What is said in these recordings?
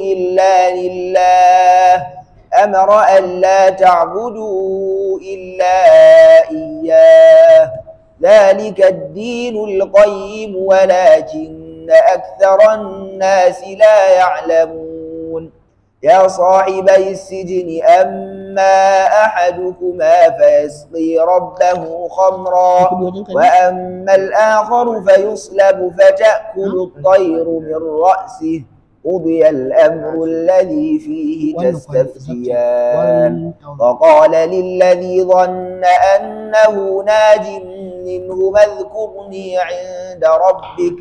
إلا لله أمر أن لا تعبدوا إلا إياه ذلك الدين القيم ولكن أكثر الناس لا يعلمون يا صاحبي السجن أما أحدكما فيسقي ربه خمرا وأما الآخر فيصلب فتأكل الطير من رأسه قضي الأمر الذي فيه تستفتيان وقال للذي ظن أنه ناج منه اذكرني عند ربك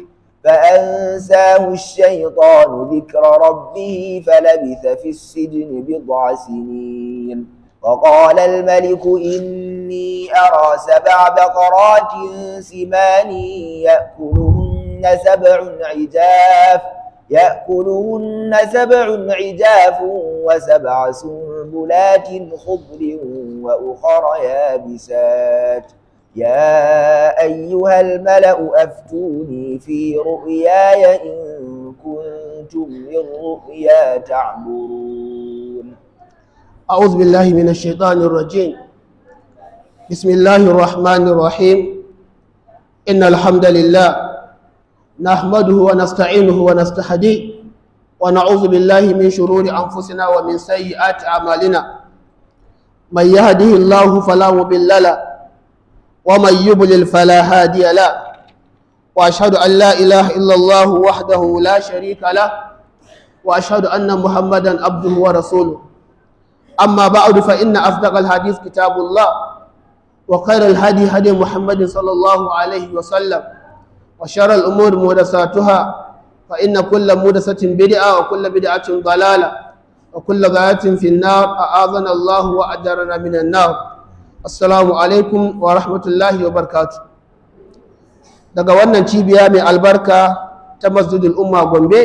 فأنساه الشيطان ذكر ربه فلبث في السجن بضع سنين وقال الملك إني أرى سبع بقرات سمان يأكلهن سبع عجاف يأكلهن سبع عجاف وسبع سنبلات خضر وأخر يابسات يا أيها الملأ أفتوني في رؤياي إن كنتم للرؤيا تعبرون أعوذ بالله من الشيطان الرجيم بسم الله الرحمن الرحيم إن الحمد لله نحمده ونستعينه ونستهديه ونعوذ بالله من شرور أنفسنا ومن سيئات أعمالنا من يهده الله فلا مضل له ومن يضلل فلا هادي له وأشهد أن لا إله إلا الله وحده لا شريك له وأشهد أن محمدا عبده ورسوله أما بعد فإن أصدق الحديث كتاب الله وخير الهدي هدي محمد صلى الله عليه وسلم وشر الأمور محدثاتها فإن كل محدثة بدعة وكل بدعة ضلالة وكل ضلالة في النار أعاذنا الله وأجرنا من النار Assalamu alaikum wa rahmatullahi wa barkatu. Daga wannan cibiya mai albarka ta Masjidul Umma Gombe,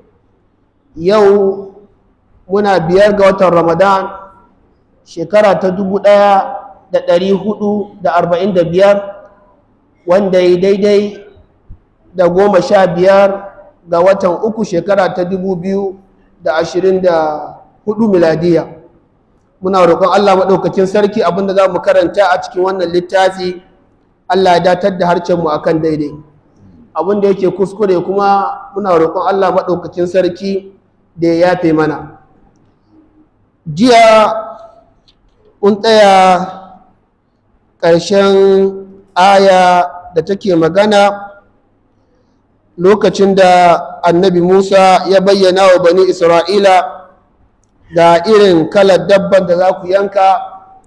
yau muna biyar ga watan Ramadan shekara ta dubu ɗaya da ɗari hudu da arba'in da biyar wanda ya daidai da goma sha biyar ga watan uku shekara ta dubu biyu da ashirin da hudu miladiya. muna roƙon Allah maɗaukakin sarki abinda za mu karanta a cikin wannan littafi Allah ya datar da harcenmu a kan daidai abinda yake kuskure kuma muna roƙon Allah maɗaukakin sarki da ya yafe mana jiya mun tsaya ƙarshen aya da take magana lokacin da annabi Musa ya bayyana wa bani Isra'ila da irin kalar dabban da za ku yanka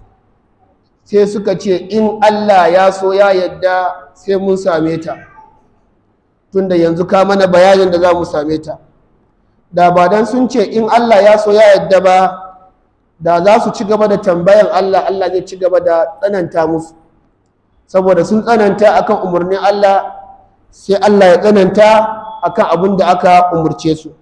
sai suka ce in Allah ya so ya yadda sai mun same ta tunda yanzu ka mana bayanin da za mu same ta da ba dan sun ce in Allah ya so ya yadda ba da za su ci gaba da tambayan Allah Allah zai ci gaba da tsananta musu saboda sun tsananta akan umarnin Allah sai Allah ya tsananta akan abin da aka umarce su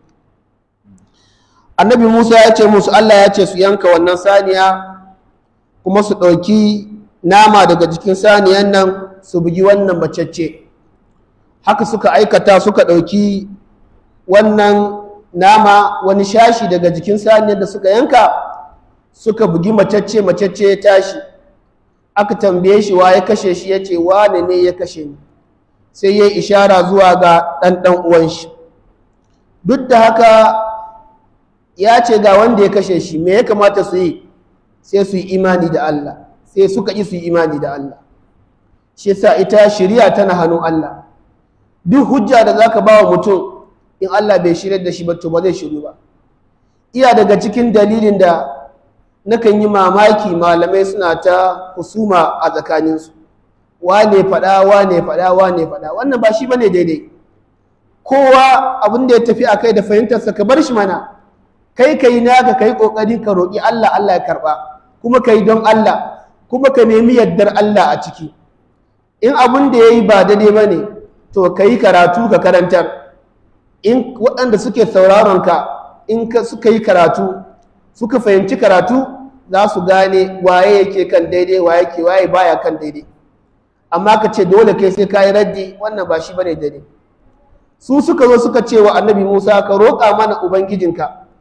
annabi musa ya ce musu allah ya ce su yanka wannan saniya kuma su ɗauki nama daga jikin saniyan nan su bugi wannan macece haka suka aikata suka ɗauki wannan nama wani shashi daga jikin saniyar da suka yanka suka bugi macece macece ya tashi aka tambaye shi wa ya kashe shi ya ce wane ne ya kashe ni sai ya yi ishara zuwa ga ɗan ɗan uwan shi duk da haka ya ce ga wanda ya kashe shi me ya kamata su yi sai su yi imani da Allah sai suka yi su yi imani da Allah shi yasa ita shari'a tana hannun Allah duk hujja da zaka ba wa mutum in Allah bai shirya da shi ba to ba zai shiru ba iya daga cikin dalilin da nakan yi mamaki malamai suna ta husuma a tsakaninsu wane faɗa wane faɗa wane faɗa wannan ba shi bane daidai kowa abin da ya tafi a kai da fahimtarsa ka bar shi mana kai ka yi naka ka yi ƙoƙari ka roƙi Allah Allah ya karɓa kuma ka yi don Allah kuma ka nemi yardar Allah a ciki in abin da ya yi ba daidai ba ne to ka yi karatu ka karantar in waɗanda suke sauraron ka in suka yi karatu suka fahimci karatu za su gane waye yake kan daidai waye ke waye baya kan daidai amma ka ce dole kai sai ka yi raddi wannan ba shi bane daidai su suka zo suka ce wa annabi Musa ka roƙa mana ubangijinka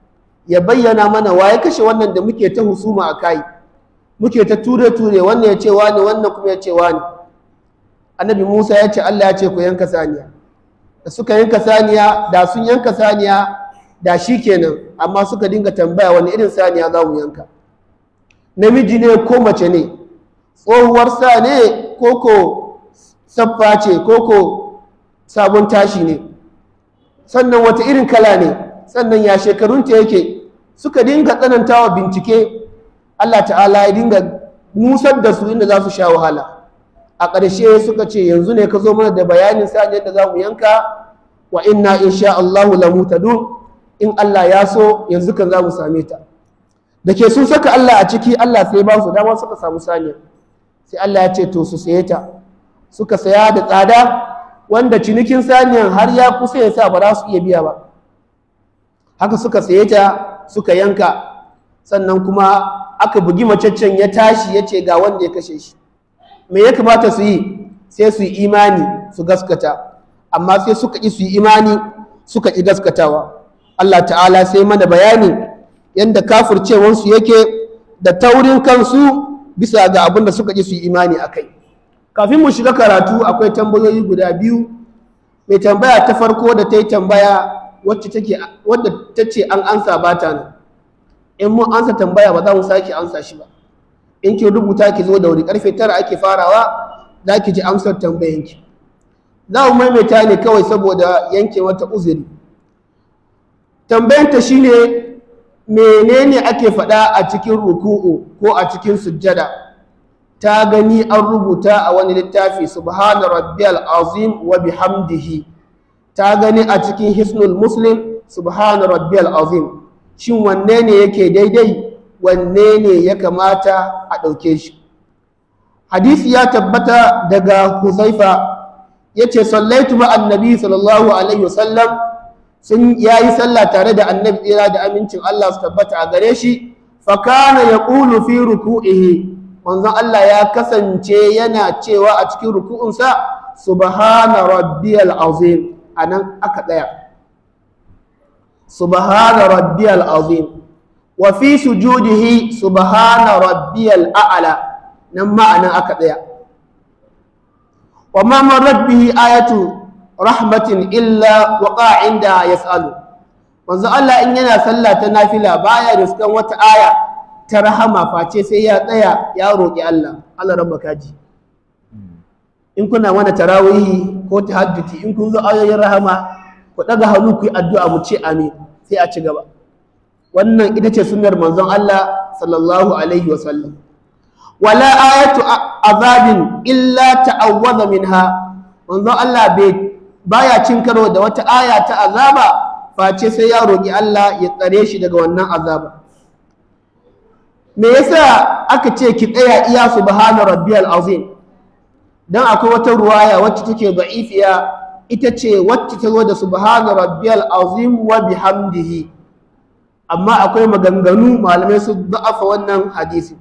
ya bayyana mana wa ya kashe wannan da muke ta husuma a kai muke ta ture-ture wannan ya ce wani wannan kuma ya ce wani annabi musa ya ce allah ya ce ku yanka saniya da suka yanka saniya da sun yanka saniya da shi kenan amma suka dinga tambaya wani irin saniya za mu yanka namiji ne ko mace ne tsohuwar sa ne ko ko saffa ce ko ko sabon tashi ne sannan wata irin kala ne sannan ya shekarunta yake suka dinga tsanantawa bincike Allah ta'ala ya dinga nusar da su inda za su sha wahala a ƙarshe suka ce yanzu ne ka zo mana da bayanin sa yadda za mu yanka wa inna insha Allahu la mutadun in Allah ya so yanzu kan za mu same ta da ke sun saka Allah a ciki Allah sai ba su dama suka samu saniya sai Allah ya ce to su saye ta suka saya da tsada wanda cinikin saniyan har ya kusa ya sa ba za su iya biya ba haka suka saye ta suka yanka sannan kuma aka bugi macaccen ya tashi ya ce ga wanda ya kashe shi me ya kamata su yi sai su yi imani su gaskata amma sai suka ƙi su yi imani suka ƙi gaskatawa Allah ta'ala sai mana bayani yadda kafircewansu yake da taurin kansu bisa ga abin da suka ƙi su yi imani a kai kafin mu shiga karatu akwai tambayoyi guda biyu mai tambaya ta farko da ta yi tambaya wacce take wadda ta ce an ansa ba ta nan in mun ansa tambaya ba za mu sake ansa shi ba in ki rubuta ki zo da wuri karfe tara ake farawa za ki ji amsar tambayanki za mu maimaita ne kawai saboda yanke wata uzuri tambayanta shine menene ake faɗa a cikin ruku'u ko a cikin sujjada ta gani an rubuta a wani littafi subhana rabbiyal azim wa bihamdihi ta gani a cikin hisnul muslim subhana rabbiyal azim shin wanne ne yake daidai wanne ne ya kamata a ɗauke shi hadisi ya tabbata daga huzaifa ya ce sallaitu ma annabi sallallahu alaihi wasallam sun ya yi sallah tare da annabi tsira da amincin Allah su tabbata a gare shi fakana ya ƙulu fi ruku'ihi manzon Allah ya kasance yana cewa a cikin ruku'unsa subhana rabbiyal azim anan aka tsaya subhana rabbiyal azim wa fi sujudihi subhana rabbiyal a'la nan ma'anan aka tsaya wa ma marrat bihi ayatu rahmatin illa waqa inda yas'alu manzo Allah in yana sallah ta nafila baya riskan wata aya ta rahama face sai ya tsaya ya roƙi Allah Allah rabba kaji in kuna mana tarawihi ko tahajjudi in kun zo ayoyin rahama ku daga hannu ku yi addu'a mu ce amin sai a ci gaba wannan ita ce sunnar manzon Allah sallallahu alaihi wa sallam wala ayatu azabin illa ta'awwadha minha manzon Allah bai baya cin karo da wata aya ta azaba face sai ya roƙi Allah ya tsare shi daga wannan azaba me yasa aka ce ki tsaya iya subhana rabbiyal azim dan akwai wata ruwaya wacce take da'ifiya ita ce wacce ta zo da subhana rabbiyal azim wa bihamdihi amma akwai maganganu malamai su da'afa wannan hadisi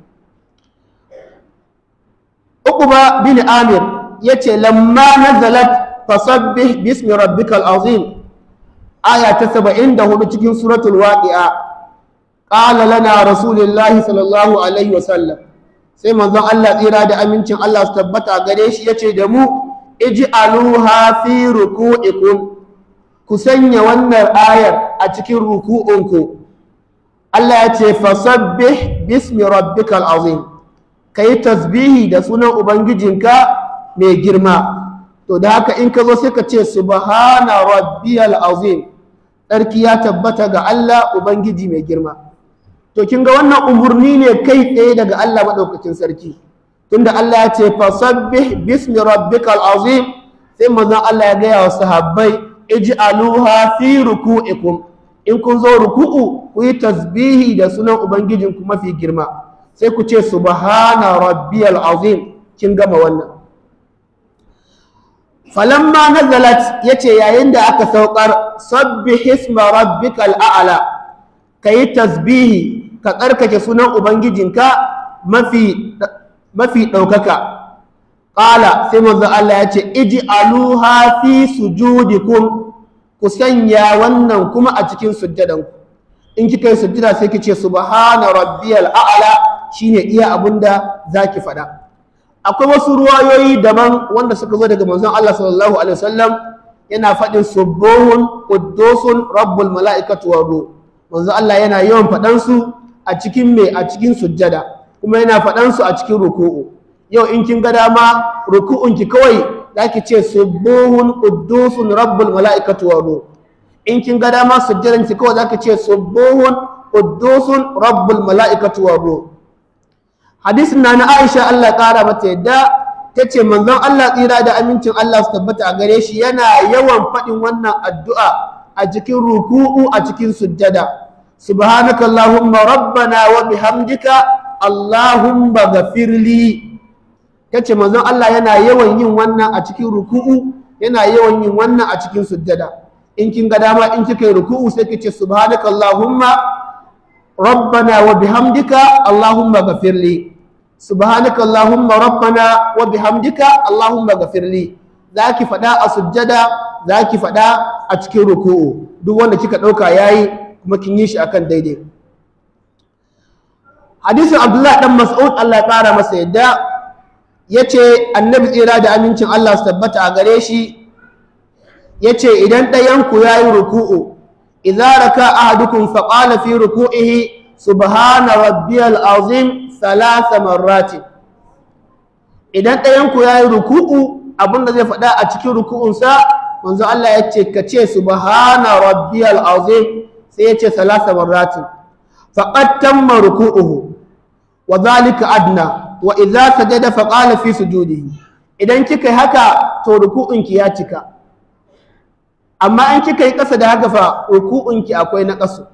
Uqba bin Amir yace lamma nazalat fasabbih bismi rabbikal azim aya ta 74 cikin suratul waqi'a qala lana rasulullahi sallallahu alaihi wasallam sai manzon Allah tsira da amincin Allah su tabbata gare shi yace da mu ij'aluha fi ruku'ikum ku sanya wannan ayar a cikin ruku'unku Allah ya ce fasabbih bismi rabbikal azim kai tasbihi da sunan ubangijinka mai girma to da haka in ka zo sai ka ce subhana rabbiyal azim tsarki ya tabbata ga Allah ubangiji mai girma to kin ga wannan umurni ne kai tsaye daga Allah madaukakin sarki tunda Allah ya ce fasabbih bismi rabbikal azim sai manzon Allah ya gaya wa sahabbai ij'aluha fi ruku'ikum in kun zo ruku'u ku yi tasbihi da sunan ubangijinku mafi girma sai ku ce subhana rabbiyal azim kin gama wannan falamma nazalat yace yayin da aka saukar sabbih isma rabbikal a'la kayi tasbihi ka tsarkake sunan ubangijinka mafi mafi daukaka qala sai manzo Allah yace ij'aluha fi sujudikum ku sanya wannan kuma a cikin sujjadanku in kika yi sujjada sai ki ce subhana rabbiyal a'la shine iya abinda zaki faɗa akwai wasu ruwayoyi daban wanda suka zo daga manzon Allah sallallahu alaihi wasallam yana faɗin subuhun quddusun rabbul mala'ikatu wa ruh manzon Allah yana yawan faɗan su a cikin me a cikin sujjada kuma yana faɗan su a cikin ruku'u yau in kin ga dama ruku'un ki kawai zaki ce subuhun quddusun rabbul mala'ikatu wa ruh in kin ga dama sujjadan ki kawai zaki ce subuhun quddusun rabbul mala'ikatu wa ruh hadisin na na Aisha Allah ƙara mata yadda ta ce manzon Allah tsira da amincin Allah su tabbata a gare shi yana yawan faɗin wannan addu'a a cikin ruku'u a cikin sujjada subhanaka allahumma rabbana wa bihamdika allahumma ghafirli ta ce manzon Allah yana yawan yin wannan a cikin ruku'u yana yawan yin wannan a cikin sujjada in kin ga dama in kika yi ruku'u sai ki ce subhanaka allahumma rabbana wa bihamdika allahumma ghafirli subhanaka allahumma rabbana wa bihamdika allahumma ghafirli zaki fada a sujjada zaki fada a cikin ruku'u duk wanda kika dauka yayi kuma kin yi shi akan daidai hadisin abdullahi dan mas'ud Allah ya kara masa yadda yace annabi tsira da amincin Allah su tabbata a gare shi yace idan ɗayan ku yayi ruku'u idza raka ahadukum faqala fi ruku'ihi subhana rabbiyal azim salasa marrati idan ɗayanku ya yi ruku'u abinda zai faɗa a cikin ruku'unsa manzo Allah ya ce ka ce subhana rabbiyal azim sai ya ce salasa marrati faqad tamma ruku'uhu wa zalika adna wa idza sajada faqala fi sujudihi idan kika yi haka to ruku'unki ya cika amma in kika yi ƙasa da haka fa ruku'unki akwai na ƙasu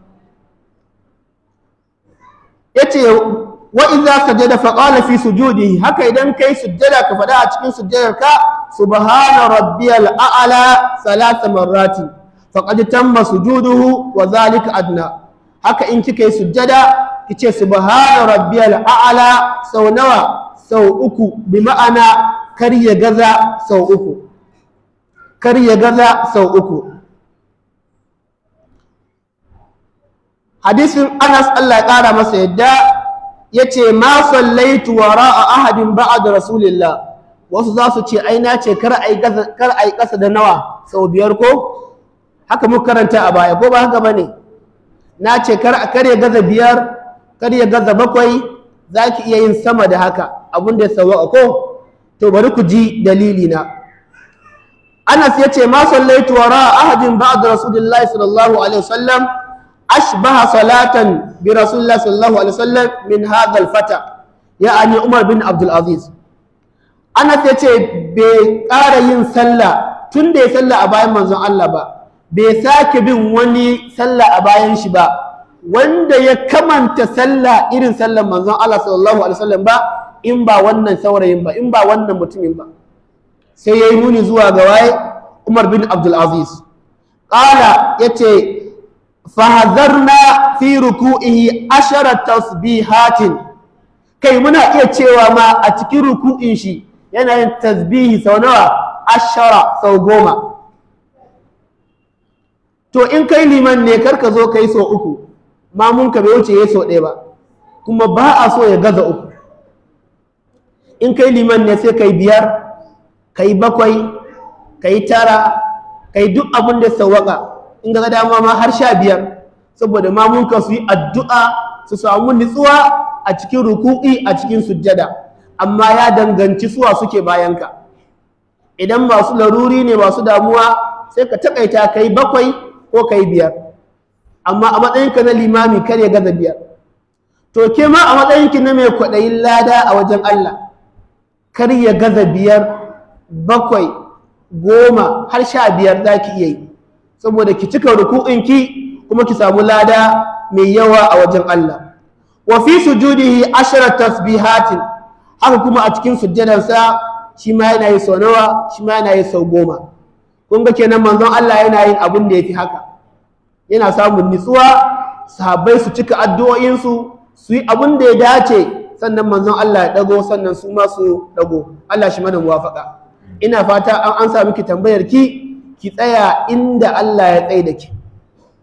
yace wa idza sajada fa qala fi sujudihi haka idan kai sujjada ka fada a cikin sujjadarka subhana rabbiyal a'la salasa marrati faqad tamma sujuduhu wa zalika adna haka in kika yi sujjada kice subhana rabbiyal a'la sau nawa sau uku bi ma'ana kar ya gaza sau uku kar ya gaza sau uku hadisin Anas Allah ya kara masa yadda yace ma sallaitu wara'a ahadin ba'da rasulillah wasu za su ce ai na ce kar ai kar ai kasa da nawa sau biyar ko haka muka karanta a baya ko ba haka bane na ce kar kar ya gaza biyar kar ya gaza bakwai zaki iya yin sama da haka abun da ya sawa ko to bari ku ji dalili na Anas yace ma sallaitu wara'a ahadin ba'da rasulillahi sallallahu alaihi wasallam أشبه صلاة برسول الله صلى الله عليه وسلم من هذا الفتى يعني عمر بن عبد العزيز أنا تيجي بقارة ين سلا تندي سلا أبايا منزون الله با بساك بن وني سلا أبايا شبا wanda ya kamanta sallah irin sallar manzon Allah sallallahu alaihi wasallam ba in ba wannan saurayin ba in ba wannan mutumin ba sai yayi nuni zuwa ga waye Umar bin Abdul Aziz qala yace fahazarna fi ruku'ihi ashara tasbihatin kai muna iya cewa ma a cikin ruku'in shi yana yin tasbihi sau nawa ashara sau goma to in kai liman ne karka zo kai sau uku mamun ka bai wuce ya sau ɗaya ba kuma ba a so ya gaza uku in kai liman ne sai kai biyar kai bakwai kai tara kai duk abin da sawaka in ga dama ma har sha biyar saboda mamunka su yi addu'a su samu nutsuwa a cikin ruku'i a cikin sujjada amma ya danganci suwa suke bayanka idan masu laruri ne masu damuwa sai ka taƙaita kai bakwai ko kai biyar amma a matsayinka na limami kar ya gaza biyar to ke ma a matsayinki na mai kwaɗayin lada a wajen Allah kar ya gaza biyar bakwai goma har sha biyar za ki iya yi saboda ki cika ruku'inki kuma ki samu lada mai yawa a wajen Allah wa fi sujudihi ashara tasbihatin haka kuma a cikin sujjadarsa shi ma yana yi sau nawa shi ma yana yi sau goma kun ga kenan manzon Allah yana yin abin da yafi haka yana samun nutsuwa sahabbai su cika addu'o'insu su yi abin da ya dace sannan manzon Allah ya dago sannan su ma su dago Allah shi mana muwafaka ina fata an an sa miki tambayar ki ki tsaya inda Allah ya tsaye da ki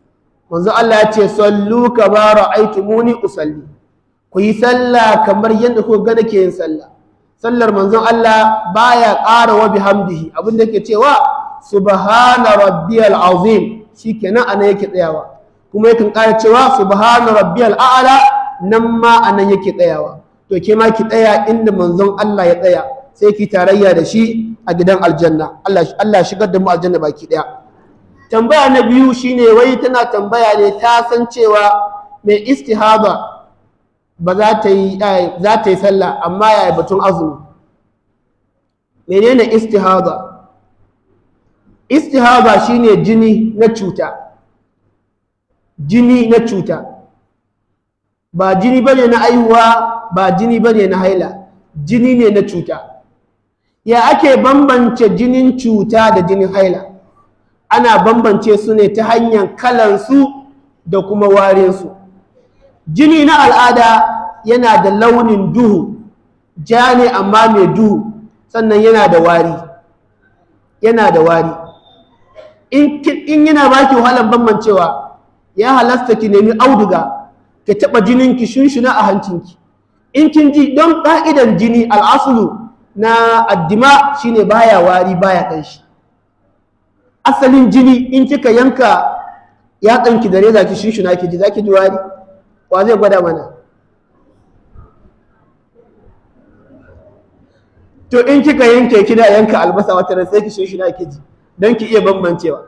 manzo Allah ya ce sallu kama ra'aytumuni usalli ku yi sallah kamar yadda kuka ga nake yin sallah sallar manzon Allah baya ƙara wa bihamdihi abin da yake cewa subhana rabbiyal azim shikenan anan yake tsayawa kuma yakan ƙara cewa subhana rabbiyal a'la nan ma anan yake tsayawa to ke ma ki tsaya inda manzon Allah ya tsaya sai ki tarayya da shi a gidan aljanna Allah Allah shigar da mu aljanna baki daya tambaya na biyu shine wai tana tambaya ne ta san cewa mai istihaba ba za ta yi za ta yi sallah amma yaya batun azumi menene istihaba istihaba shine jini na cuta jini na cuta ba jini bane na aihuwa ba jini bane na haila jini ne na cuta ya ake bambance jinin cuta da jinin haila ana bambance su ne ta hanyar kalansu da kuma warinsu jini na al'ada yana da launin duhu ja ne amma mai duhu sannan yana da wari yana da wari in yana baki wahalar bambancewa ya halasta ki nemi auduga ki taɓa jininki shunshuna a hancinki in kin ji don ƙa'idan jini al'asulu na addima shine baya wari baya ƙanshi asalin jini in kika yanka ya ɗanki da reza ki shunshuna ki ji za ki ji wari wa zai gwada mana to in kika yanke kina yanka albasa wata ran sai ki shunshuna ki ji don ki iya bambancewa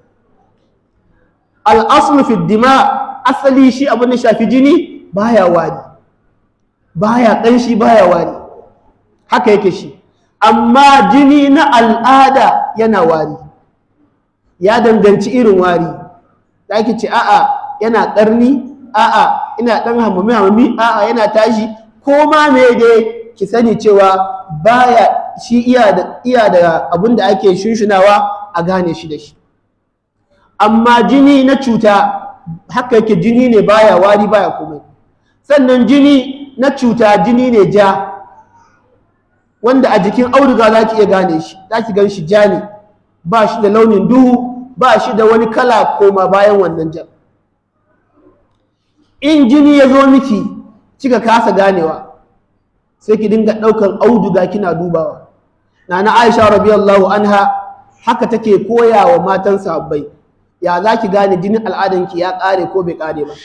al'aslu fi dima asali shi abin da shafi jini baya wari baya ƙanshi baya wari haka yake shi amma jini na al'ada yana wari ya danganci irin wari za ki ce a'a yana ƙarni a'a ina ɗan hamami hamami a'a yana tashi ko ma me dai ki sani cewa baya shi iya da iya da abin da ake shunshunawa a gane shi da shi amma jini na cuta haka yake jini ne baya wari baya komai sannan jini na cuta jini ne ja wanda a jikin auduga za ki iya gane shi za ki gan shi ja ne ba shi da launin duhu ba shi da wani kala koma bayan wannan jan in jini ya zo miki kika kasa ganewa sai ki dinga ɗaukan auduga kina dubawa na na aisha radiyallahu anha haka take koya wa matan sahabbai ya za ki gane jinin al'adanki ya ƙare ko bai ƙare ba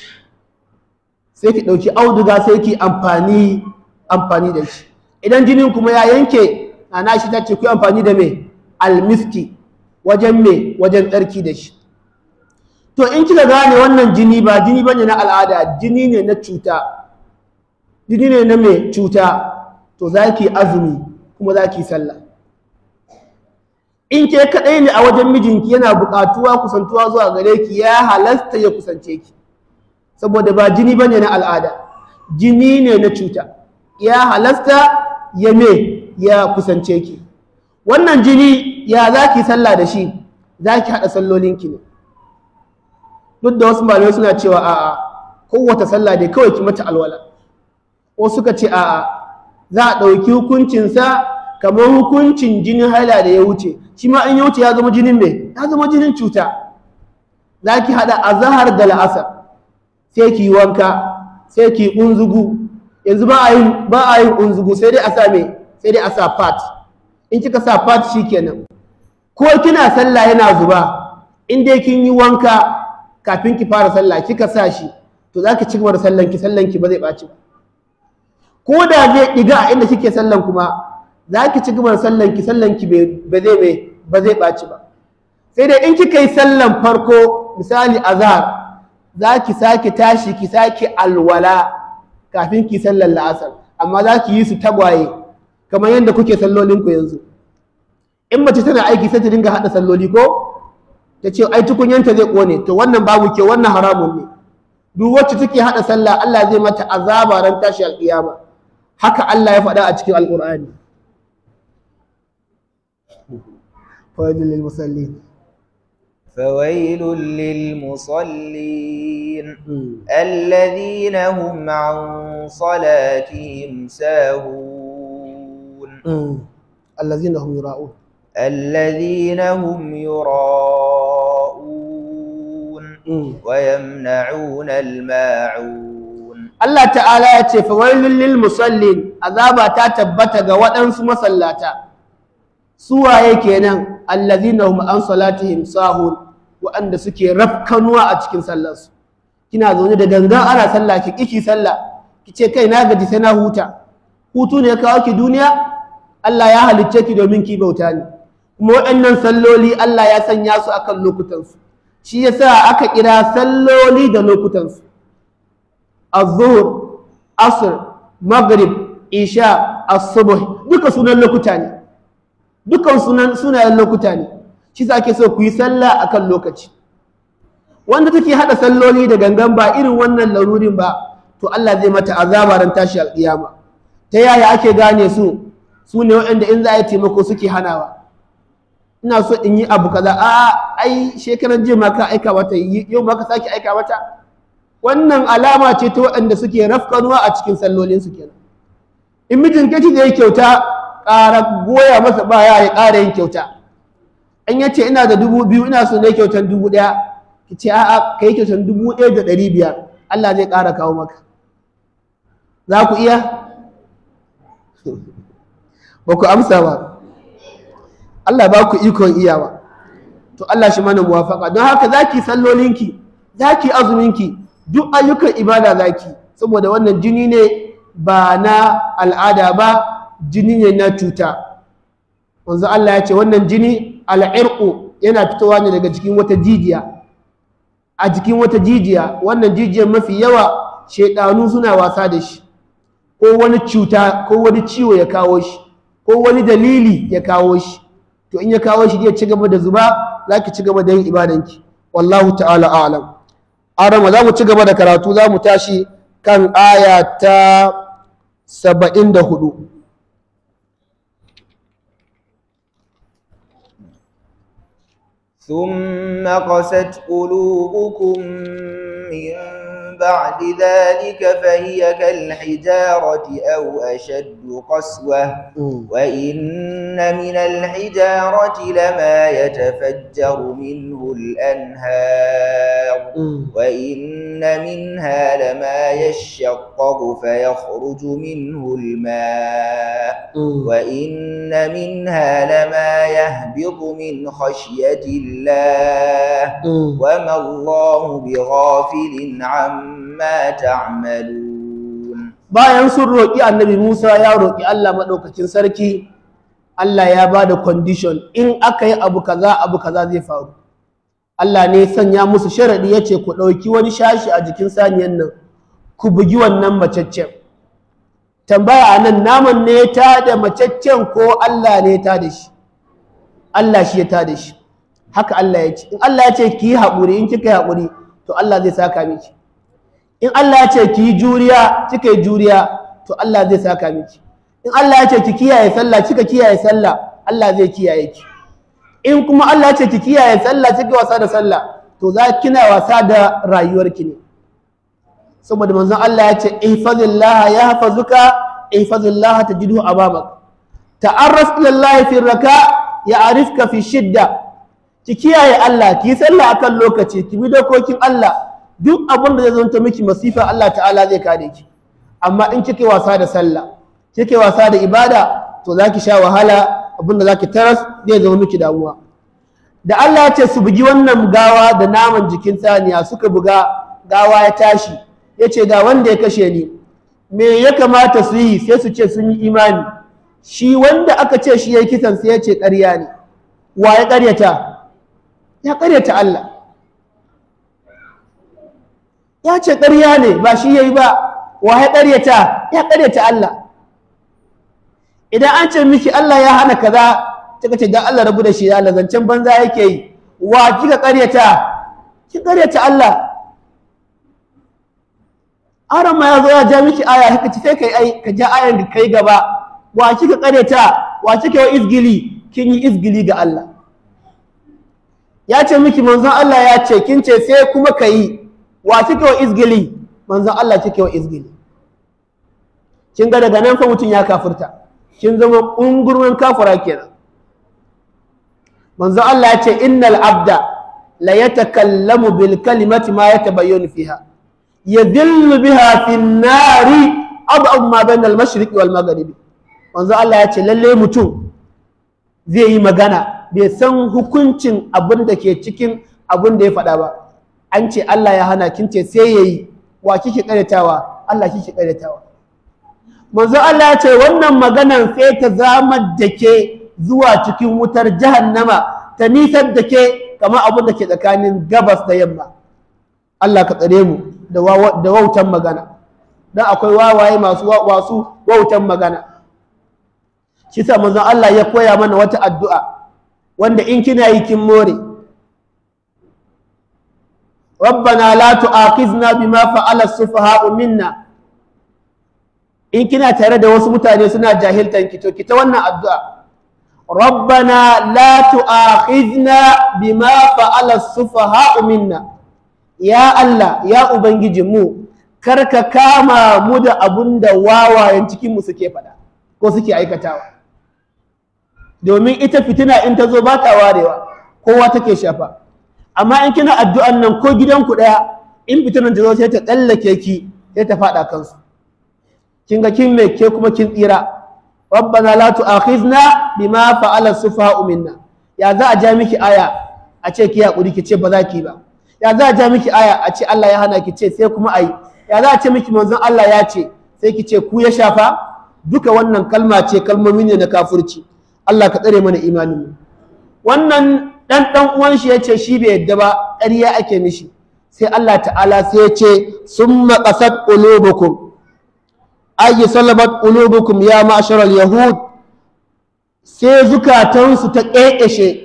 sai ki ɗauki auduga sai ki amfani amfani da shi idan jinin kuma ya yanke na shi ta ce ku amfani da me almiski wajen me wajen tsarki da shi to in kika gane wannan jini ba jini bane na al'ada jini ne na cuta jini ne na me cuta to za ki azumi kuma za ki sallah in ke kaɗai ne a wajen mijinki yana buƙatuwa kusantuwa zuwa gare ki ya halasta ya kusance ki saboda ba jini bane na al'ada jini ne na cuta ya halasta ya me ya kusance ki wannan jini ya za ki sallah da shi za ki haɗa sallolinki ne duk da wasu malamai suna cewa a'a kowace sallah dai kawai ki mata alwala ko suka ce a'a za a ɗauki hukuncinsa kamar hukuncin jinin haila da ya wuce shi ma in ya wuce ya zama jinin me ya zama jinin cuta za ki haɗa azahar da la'asar sai ki yi wanka sai ki yi unzugu yanzu ba a yin ba a yin unzugu sai dai a sa me sai dai a sa fat in kika sa fat shikenan ko kina sallah yana zuba in dai kin yi wanka kafin ki fara sallah kika sa shi to za ki ci gaba da sallan ki sallan ki ba zai ɓaci ba ko da zai ɗiga a inda kike sallan kuma za ki ci gaba da sallan ki sallan ki ba zai mai ba zai ɓaci ba sai dai in kika yi sallan farko misali azhar za ki sake tashi ki sake alwala kafin ki sallan la'asar amma za ki yi su tagwaye kamar yadda kuke sallolinku yanzu in mace tana aiki sai ta dinga haɗa salloli ko ta ce ai tukunyanta zai ƙone to wannan babu ke wannan haramun ne duk wacce take haɗa sallah Allah zai mata azaba ran tashi alƙiyama haka Allah ya faɗa a cikin alƙur'ani fawailul lil musallin فويل للمصلين الذين هم عن صلاتهم ساهون الذين هم يراءون الذين هم يراءون ويمنعون الماعون Allah ta'ala ya ce fawailul lil musallin azaba ta tabbata ga waɗansu masallata suwaye kenan allazina hum an salatihim sahun waɗanda suke rafkanuwa a cikin sallarsu kina zaune da gangan ana sallah ki kiki sallah ki ce kai na gaji sai na huta hutu ne ya kawo ki duniya Allah ya halicce ki domin ki bauta ne kuma waɗannan salloli Allah ya sanya su akan lokutansu shi yasa aka kira salloli da lokutansu الظهر asr maghrib isha as-subh duka sunan lokuta ne dukan sunan sunayen lokuta ne shi sa ake so ku yi sallah akan lokaci wanda take hada salloli da gangan ba irin wannan larurin ba to Allah zai mata azaba ran tashi alƙiyama ta yaya ake gane su su ne waɗanda in za a yi taimako suke hanawa ina so in yi abu kaza a ai shekaran jiya ma ka aika mata yau ma ka sake aika mata wannan alama ce ta waɗanda suke rafkanuwa a cikin sallolinsu kenan in mijin kaci zai kyauta ƙara goya masa baya ya ƙara yin kyauta an ya ce ina da dubu biyu ina so na yi kyautan dubu ɗaya ki ce a'a ka yi kyautan dubu ɗaya da ɗari biyar Allah zai ƙara kawo maka za ku iya ba ku amsa ba Allah ba ku ikon iyawa to Allah shi mana muwafaka don haka za ki sallolinki za ki azuminki duk ayyukan ibada za ki saboda wannan jini ne ba na al'ada ba jini ne na cuta wanzu Allah ya ce wannan jini al'irku yana fitowa ne daga jikin wata jijiya a jikin wata jijiya wannan jijiyar mafi yawa shaidanu suna wasa da shi ko wani cuta ko wani ciwo ya kawo shi ko wani dalili ya kawo shi to in ya kawo shi zai ci gaba da zuba za ki ci gaba da yin ibadanki wallahu ta'ala a'lam arama za mu ci gaba da karatu za mu tashi kan aya ta saba'in da hudu ثم قست قلوبكم من بعد ذلك فهي كالحجارة أو أشد قسوة وإن من الحجارة لما يتفجر منه الأنهار وإن منها لما يشقق فيخرج منه الماء وإن منها لما يهبط من خشية الله وما الله بغافل عما تعملون bayan sun roƙi annabi Musa ya roƙi Allah maɗaukacin sarki Allah ya ba da condition in aka yi abu kaza abu kaza zai faru Allah ne sanya musu sharaɗi ya ce ku ɗauki wani shashi a jikin saniyan nan ku bugi wannan macaccen tambaya a nan naman ne ta da macaccen ko Allah ne ta da shi Allah shi ya ta da shi haka Allah ya ce in Allah ya ce ki yi haƙuri in kika yi haƙuri to Allah zai saka miki in Allah ya ce ki yi juriya kika yi juriya to Allah zai saka miki in Allah ya ce ki kiyaye sallah kika kiyaye sallah Allah zai kiyaye ki in kuma Allah ya ce ki kiyaye sallah kika wasa da sallah to za kina wasa da rayuwarki ne saboda manzon Allah ya ce ihfazillah yahfazuka ihfazillah tajidhu amamak ta'arraf ila Allah fi raka ya'rifka fi shidda ki kiyaye Allah ki sallah akan lokaci ki bi dokokin Allah duk abin da zai zonta miki masifa Allah ta'ala zai kare ki amma in kike wasa da sallah kike wasa da ibada to zaki sha wahala abin da zaki taras zai zama miki damuwa da Allah ya ce su bugi wannan gawa da naman jikin saniya suka buga gawa ya tashi ya ce ga wanda ya kashe ni me ya kamata su yi sai su ce sun yi imani shi wanda aka ce shi ya yi kisan sai ya ce ƙarya ne wa ya ƙaryata ya ƙaryata Allah ya ce ƙarya ne ba shi ya yi ba wa ya ƙaryata ya ƙaryata Allah idan an ce miki Allah ya hana kaza kika ce dan Allah rabu da shi Allah zancen banza yake yi wa kika ƙaryata ki ƙaryata Allah aron ma ya zo ya ja miki aya kika ci sai kai ai ka ja ayan da kai gaba wa kika ƙaryata wa kika yi izgili kin yi izgili ga Allah ya ce miki manzon Allah ya ce kin ce sai kuma ka yi wa kike wa izgili manzon Allah kike wa izgili kin ga daga nan fa mutum ya kafirta kin zama ungurmin kafira kenan manzon Allah ya ce innal abda la yatakallamu bil kalimati ma yatabayyanu fiha yadillu biha fi nari ab'ad ma bayna al mashriqi wal maghribi manzo Allah ya ce lalle mutum zai yi magana bai san hukuncin abin da ke cikin abin da ya faɗa ba an ce Allah ya hana kin ce sai yayi wa kike karetawa Allah kike karetawa manzo Allah ya ce wannan maganan sai ta zama da ke zuwa cikin wutar jahannama ta nisar da ke kamar abin da ke tsakanin gabas da yamma Allah ka tsare mu da wautan magana dan akwai wawaye masu wasu wautan magana shi sa manzon Allah ya koya mana wata addu'a wanda in kina yi kin more rabbana la tu'akhizna bima fa'ala as-sufaha'u minna in kina tare da wasu mutane suna jahiltan ki to ki ta wannan addu'a rabbana la tu'akhizna bima fa'ala as-sufaha'u minna ya Allah ya ubangiji mu karka kama mu da abunda wawayen cikin mu suke faɗa ko suke aikatawa domin ita fitina in ta zo ba ta warewa kowa take shafa amma in kina addu'an nan ko gidanku ɗaya in fitinan ta zo sai ta tsallake ki sai ta faɗa kansu kin ga kin me ke kuma kin tsira rabbana la tu'akhizna bima fa'ala sufaha'u minna ya za a ja miki aya a ce ki hakuri ki ce ba za ki ba ya za a ja miki aya a ce Allah ya hana ki ce sai kuma ayi ya za a ce miki manzon Allah ya ce sai ki ce ku ya shafa duka wannan kalma ce kalmomi ne na kafirci Allah ka tsare mana imanin mu wannan dan dan uwan shi yace shi bai yadda ba ƙarya ake mishi sai Allah ta'ala sai ya ce summa qasat qulubukum ay salabat qulubukum ya ma'shar yahud sai zukatansu ta ƙeƙeshe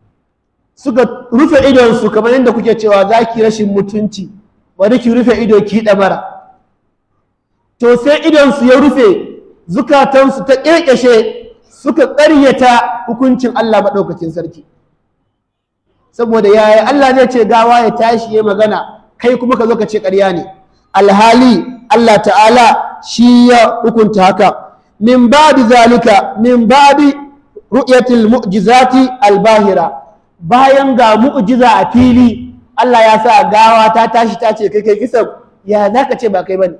suka rufe idonsu kamar yadda kuke cewa za ki rashin mutunci bari ki rufe ido ki ɗamara to sai idonsu ya rufe zukatansu ta ƙeƙeshe suka ƙaryata hukuncin Allah maɗaukacin sarki saboda yaya Allah zai ce gawa ya tashi ya magana kai kuma ka zo ka ce ƙarya ne alhali Allah ta'ala shi ya hukunta haka min ba'di zalika min ba'di ru'yatil mu'jizati albahira bayan ga mu'jiza a fili Allah ya sa gawa ta tashi ta ce kai kai kisan ya zaka ce ba kai bane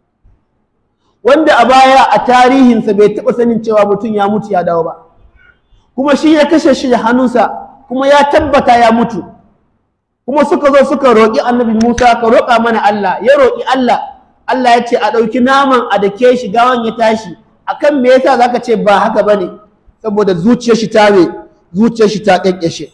wanda a baya a tarihinsa bai taɓa sanin cewa mutum ya mutu ya dawo ba kuma shi ya kashe shi da hannunsa kuma ya tabbata ya mutu kuma suka zo suka roƙi annabi Musa ka roƙa mana Allah ya roƙi Allah Allah ya ce a ɗauki naman a dake shi gawan ya tashi akan me yasa zaka ce ba haka bane saboda zuciyar shi ta me zuciyar shi ta kakkashe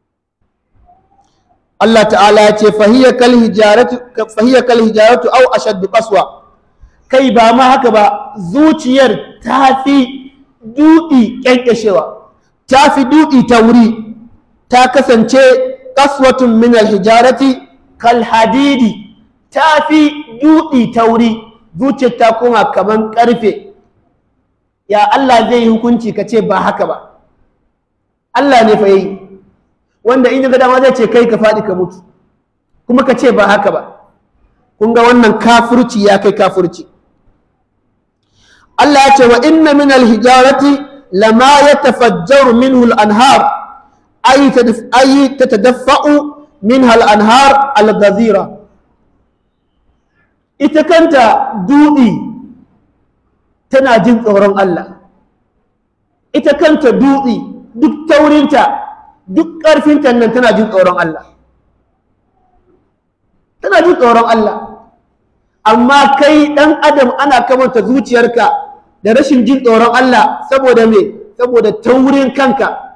Allah ta'ala ya ce fahiya kal hijaratu fahiya kal hijaratu aw ashaddu qaswa kai ba ma haka ba zuciyar ta fi duɗi ƙyanƙyashewa ta fi duɗi ta wuri ta kasance ƙaswatun min alhijarati kal hadidi ta fi duɗi ta wuri zuciyar ta koma kaman ƙarfe ya Allah zai yi hukunci ka ce ba haka ba Allah ne fa yi wanda in ga dama zai ce kai ka faɗi ka mutu kuma ka ce ba haka ba kun ga wannan kafurci ya kai kafurci Allah ya ce wa inna min alhijarati lama yatafajjaru minhu al-anhar ay ay tatadaffa'u minha al-anhar al-ghazira ita kanta dudi tana jin tsoron Allah ita kanta dudi duk taurinta duk ƙarfinta nan tana jin tsoron Allah tana jin tsoron Allah amma kai ɗan adam ana kamanta zuciyarka da rashin jin tsoron Allah saboda me saboda taurin kanka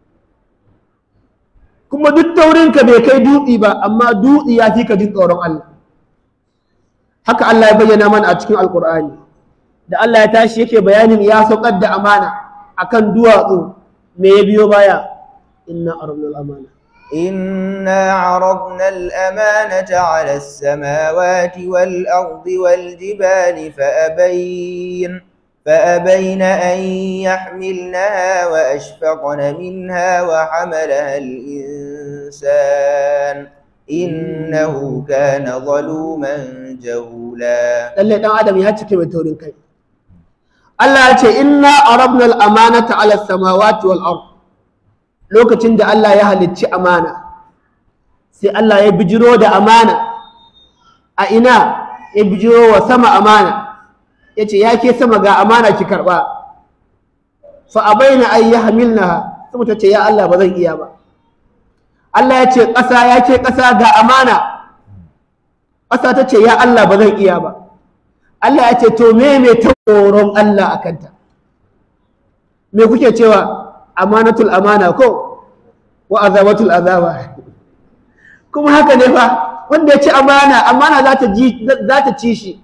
kuma duk taurinka bai kai dutse ba amma dutse ya fi ka jin tsoron Allah haka Allah ya bayyana mana a cikin alkur'ani da Allah ya tashi yake bayanin ya saukar da amana akan duwatsu me ya biyo baya inna arabnal amana إنا عرضنا الأمانة على السماوات والأرض والجبال فأبين فأبين أن يحملنها وأشفقن منها وحملها الإنسان إنه كان ظلوما جهولا lalle dan adam ya cike mai taurin kai Allah ya ce inna arabna al-amanata ala samawati wal ard lokacin da Allah ya halicci amana sai Allah ya bijiro da amana a ina ya bijiro wa sama amana ya ce ya ke sama ga amana ki karɓa fa a bayyana an yi hamilna sama ta ce ya Allah ba zan iya ba Allah ya ce ƙasa ya ke ƙasa ga amana ƙasa ta ce ya Allah ba zan iya ba Allah ya ce to me me ta tsoron Allah a kanta me kuke cewa amanatul amana ko wa azabatul azaba kuma haka ne fa wanda ya ci amana amana za ta ji za ta ci shi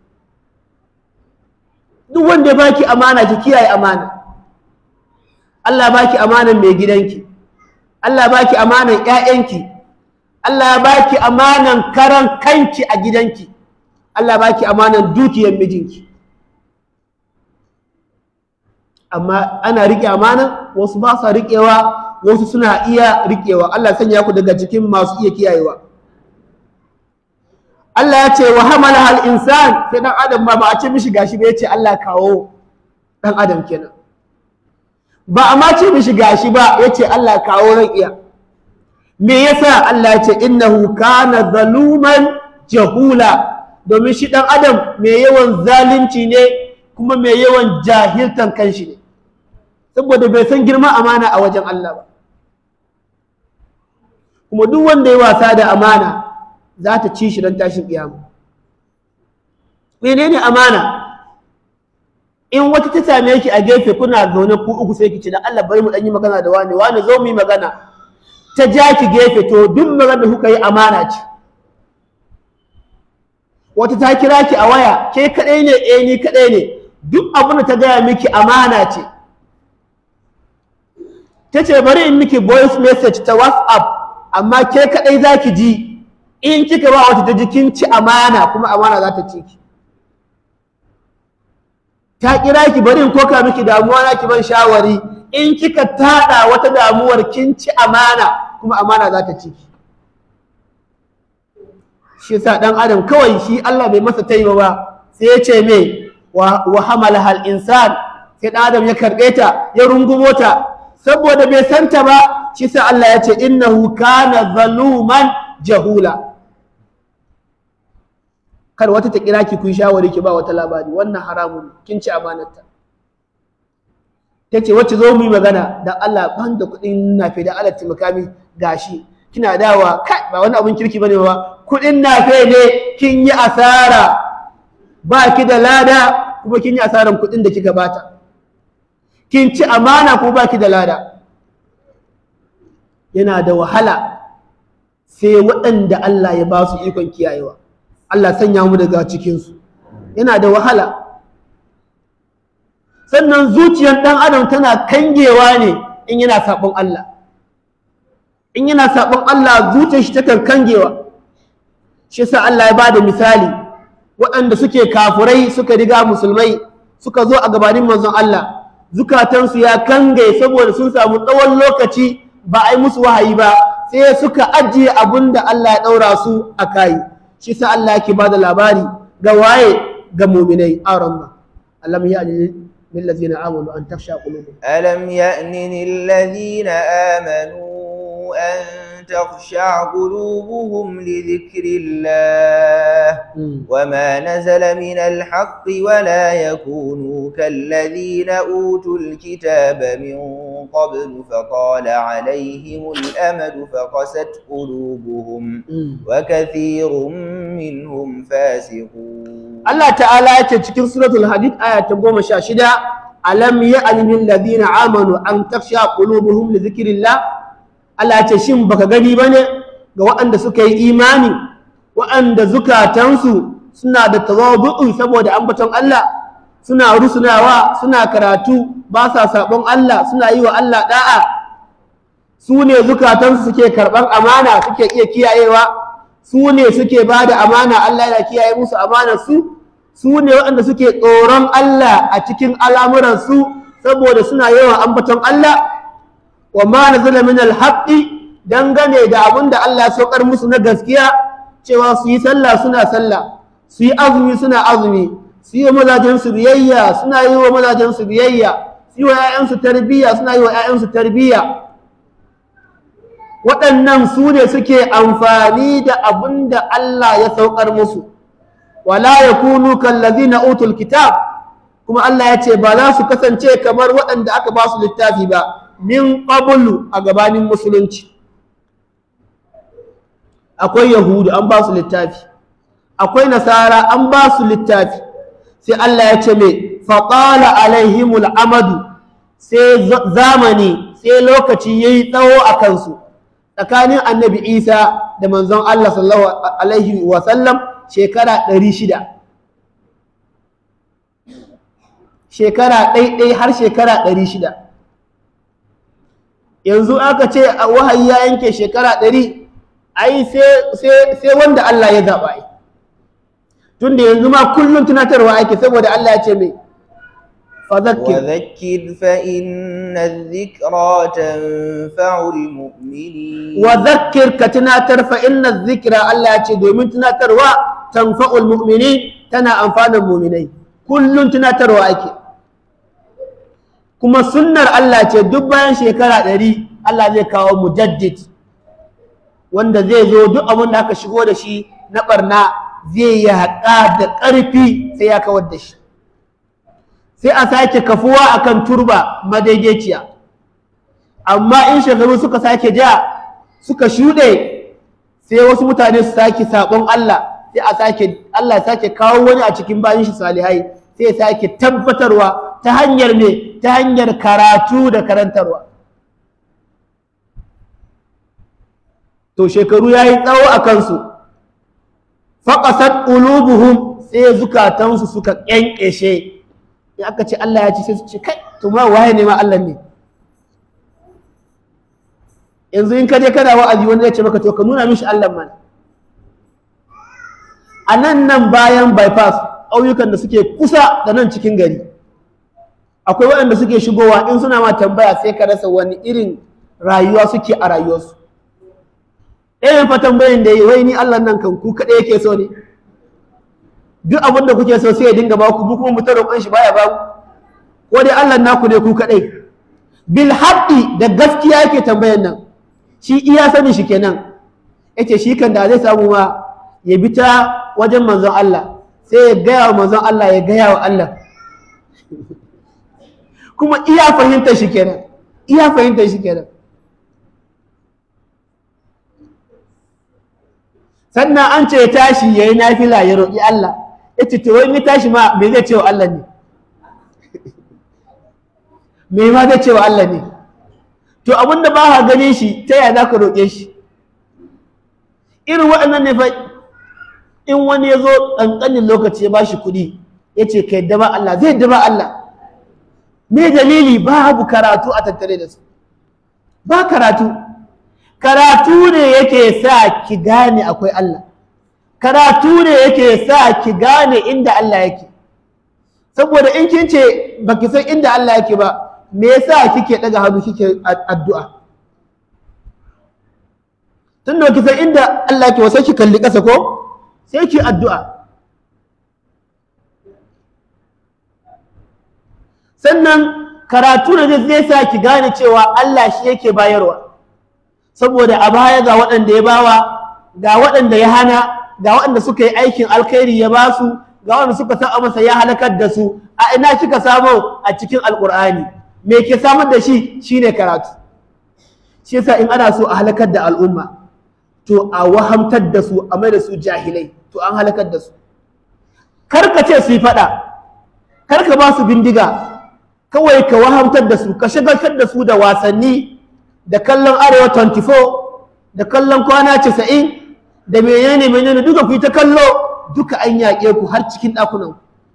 duk wanda ya baki amana ki kiyaye amana Allah baki amanan mai gidanki Allah baki amanan ƴaƴanki Allah baki amanan karan kanki a gidanki Allah baki amanan dukiyar mijinki amma ana riƙe amana wasu ba sa riƙewa wasu suna iya riƙewa Allah sanya ku daga cikin masu iya kiyayewa Allah ya ce wa hamala hal insan sai dan adam ba ba a ce mishi gashi ba ya ce Allah kawo dan adam kenan ba a ma ce mishi gashi ba ya ce Allah kawo ran iya me yasa Allah ya ce innahu kana zaluman jahula domin shi dan adam mai yawan zalunci ne kuma mai yawan jahiltan kanshi ne saboda bai san girman amana a wajen Allah ba kuma duk wanda ya wasa da amana za ta ci shi don tashin kiyama menene amana in wata ta same ki a gefe kuna zaune ku uku sai ki ce da Allah bari mu dan yi magana da wani wani zo mu yi magana ta ja ki gefe to duk magana da kuka yi amana ce wata ta kira ki a waya ke kadai ne eh ni kadai ne duk abin da ta gaya miki amana ce ta ce bari in miki voice message ta whatsapp amma ke kadai za ki ji in kika ba wata ta jikin ci amana kuma amana za ta ci ki ta kira ki bari in koka miki damuwa na ki ban shawari in kika tada wata damuwar kin ci amana kuma amana za ta ci ki shi yasa dan adam kawai shi Allah bai masa taiba ba sai ya ce me wa, wa hamala hal insan sai dan adam ya karbe ta ya rungumo ta saboda bai santa ba shi sa Allah ya ce innahu kana zaluman jahula kar wata ta kira ki kun shawari ki ba wata labari wannan haramun kin ci amanarta ta ce wacce zo mu yi magana dan Allah ban da kuɗin nafe da Allah taimaka min gashi kina dawa kai ba wani abun kirki bane ba kuɗin nafe ne kin yi asara ba ki da lada kuma kin yi asaran kuɗin da kika bata kin ci amana ko ba ki da lada yana da wahala sai waɗanda Allah ya ba su ikon kiyayewa Allah sanya mu daga cikinsu yana da wahala sannan zuciyar ɗan adam tana kangewa ne in yana saɓon Allah in yana saɓon Allah zuciyar shi takan kangewa shi sa Allah ya ba da misali waɗanda suke kafurai suka riga musulmai suka zo a gabanin manzon Allah zukatansu ya kange saboda sun samu tsawon lokaci ba a yi musu wahayi ba sai suka ajiye abin da Allah ya ɗaura su a kayi shi sa Allah yake ba da labari ga waye ga muminai aron ma Allah ya ne lillazina amanu an tafsha qulubuhum ألم يأن للذين آمنوا أن تخشع قلوبهم لذكر الله وما نزل من الحق ولا يكونوا كالذين أوتوا الكتاب من قبل فطال عليهم الأمد فقست قلوبهم وكثير منهم فاسقون Allah ta'ala ya ce cikin suratul hadid aya ta goma sha shida alam ya'ni lil ladina amanu an tafsha qulubuhum li dhikrillah Allah ya ce shin baka gani bane ga waɗanda suka yi imani waɗanda zukatansu suna da tawadu'u saboda ambaton Allah suna rusunawa suna karatu ba sa sabon Allah suna yi wa Allah da'a su ne zukatansu suke karɓar amana suke iya kiyayewa su ne suke ba da amana Allah yana kiyaye musu amanar su su ne waɗanda suke tsoron Allah a cikin al'amuransu saboda suna yawan ambaton Allah wa ma nazala min alhaqqi dangane da abin da Allah ya saukar musu na gaskiya cewa su yi sallah suna sallah su yi azumi suna azumi su yi wa mazajen su biyayya suna yi wa mazajen su biyayya su yi wa 'ya'yansu tarbiyya suna yi wa 'ya'yansu tarbiyya waɗannan su ne suke amfani da abin da Allah ya saukar musu wala yakunu kallazina utul kitab kuma Allah ya ce ba za su kasance kamar waɗanda aka ba su littafi ba min qablu a gabanin musulunci akwai yahudu an ba su littafi akwai nasara an ba su littafi sai Allah ya ce mai faƙala alaihimul amadu sai zamani sai lokaci ya yi tsawo a kansu tsakanin annabi isa da manzon Allah sallallahu alaihi wasallam shekara ɗari shida shekara ɗaiɗai har shekara ɗari shida yanzu aka ce a wahayi ya yanke shekara ɗari ai sai wanda Allah ya zaɓa ai tunda yanzu ma kullum tunatarwa ake saboda Allah ya ce mai fadhakkir وذكر فإن الذكرى تنفع المؤمنين wa zakkir ka tunatar fa inna zikra Allah ya ce domin tunatarwa tanfa'ul mu'minin tana amfanin mu'minai kullum tunatarwa ake kuma sunnar Allah ce duk bayan shekara ɗari Allah zai kawo mujaddid wanda zai zo duk abin da aka shigo da shi na barna zai yi haƙa da ƙarfi sai ya kawar da shi sai a sake kafuwa akan turba madaidaiciya amma in shekaru suka sake ja suka shuɗe sai wasu mutane su sake saɓon Allah sai a sake Allah ya sake kawo wani a cikin bayan shi salihai sai ya sake tabbatarwa ta hanyar ne ta hanyar karatu da karantarwa to shekaru ya yi tsawo a kansu faƙasar ulubuhum sai zukatansu suka ƙyanƙyashe in aka ce Allah ya ci sai su ce kai to ma waye ne ma Allah ne yanzu in ka je kana wa'azi wanda zai ce maka to ka nuna mishi Allah mana a nan nan bayan bypass ƙauyukan da suke kusa da nan cikin gari akwai waɗanda suke shigowa in suna ma tambaya sai ka rasa wani irin rayuwa suke a rayuwarsu ɗayan fa tambayin da yi wai ni Allah nan kan ku kaɗai yake so ne duk abin da kuke so sai ya dinga ba ku mu kuma mu ta roƙon shi baya ba ku ko dai Allah naku ne ku kaɗai bil haqqi da gaskiya yake tambayan nan shi iya sanin shi kenan yace shi kan da zai samu ma ya bi ta wajen manzon Allah sai ya gaya wa manzon Allah ya gaya wa Allah kuma iya fahimtar shi kenan iya fahimtar shi kenan sannan an ce ya tashi ya yi nafila ya roƙi Allah ya ce to wani tashi ma me zai ce wa Allah ne me ma zai ce wa Allah ne to abinda ba ka ganin shi ta yaya za ka roƙe shi irin waɗannan ne fa in wani ya zo ƙanƙanin lokaci ya ba shi kuɗi ya ce ka yadda ba Allah zai yadda ba Allah me dalili babu karatu a tattare da su ba karatu karatu ne yake sa ki gane akwai Allah karatu ne yake sa ki gane inda Allah yake saboda in kin ce baki san inda Allah yake ba me yasa kike daga hannu kike addu'a tun da ki san inda Allah yake wasai ki kalli ƙasa ko sai ki addu'a sannan karatu ne zai sa ki gane cewa Allah shi yake bayarwa saboda a baya ga waɗanda ya bawa ga waɗanda ya hana ga waɗanda suka yi aikin alkhairi ya ba su ga waɗanda suka sa masa ya halakar da su a ina kika samu a cikin alkur'ani me ke samar da shi shine karatu shi yasa in ana so a halakar da al'umma to a wahamtar da su a mai da su jahilai to an halakar da su kar ka ce su yi faɗa kar ka ba su bindiga kawai ka wahamtar da su ka shagaltar da su da wasanni da kallon arewa 24 da kallon kwana 90 da menene menene duka ku yi ta kallo duka an yaƙe ku har cikin ɗakunan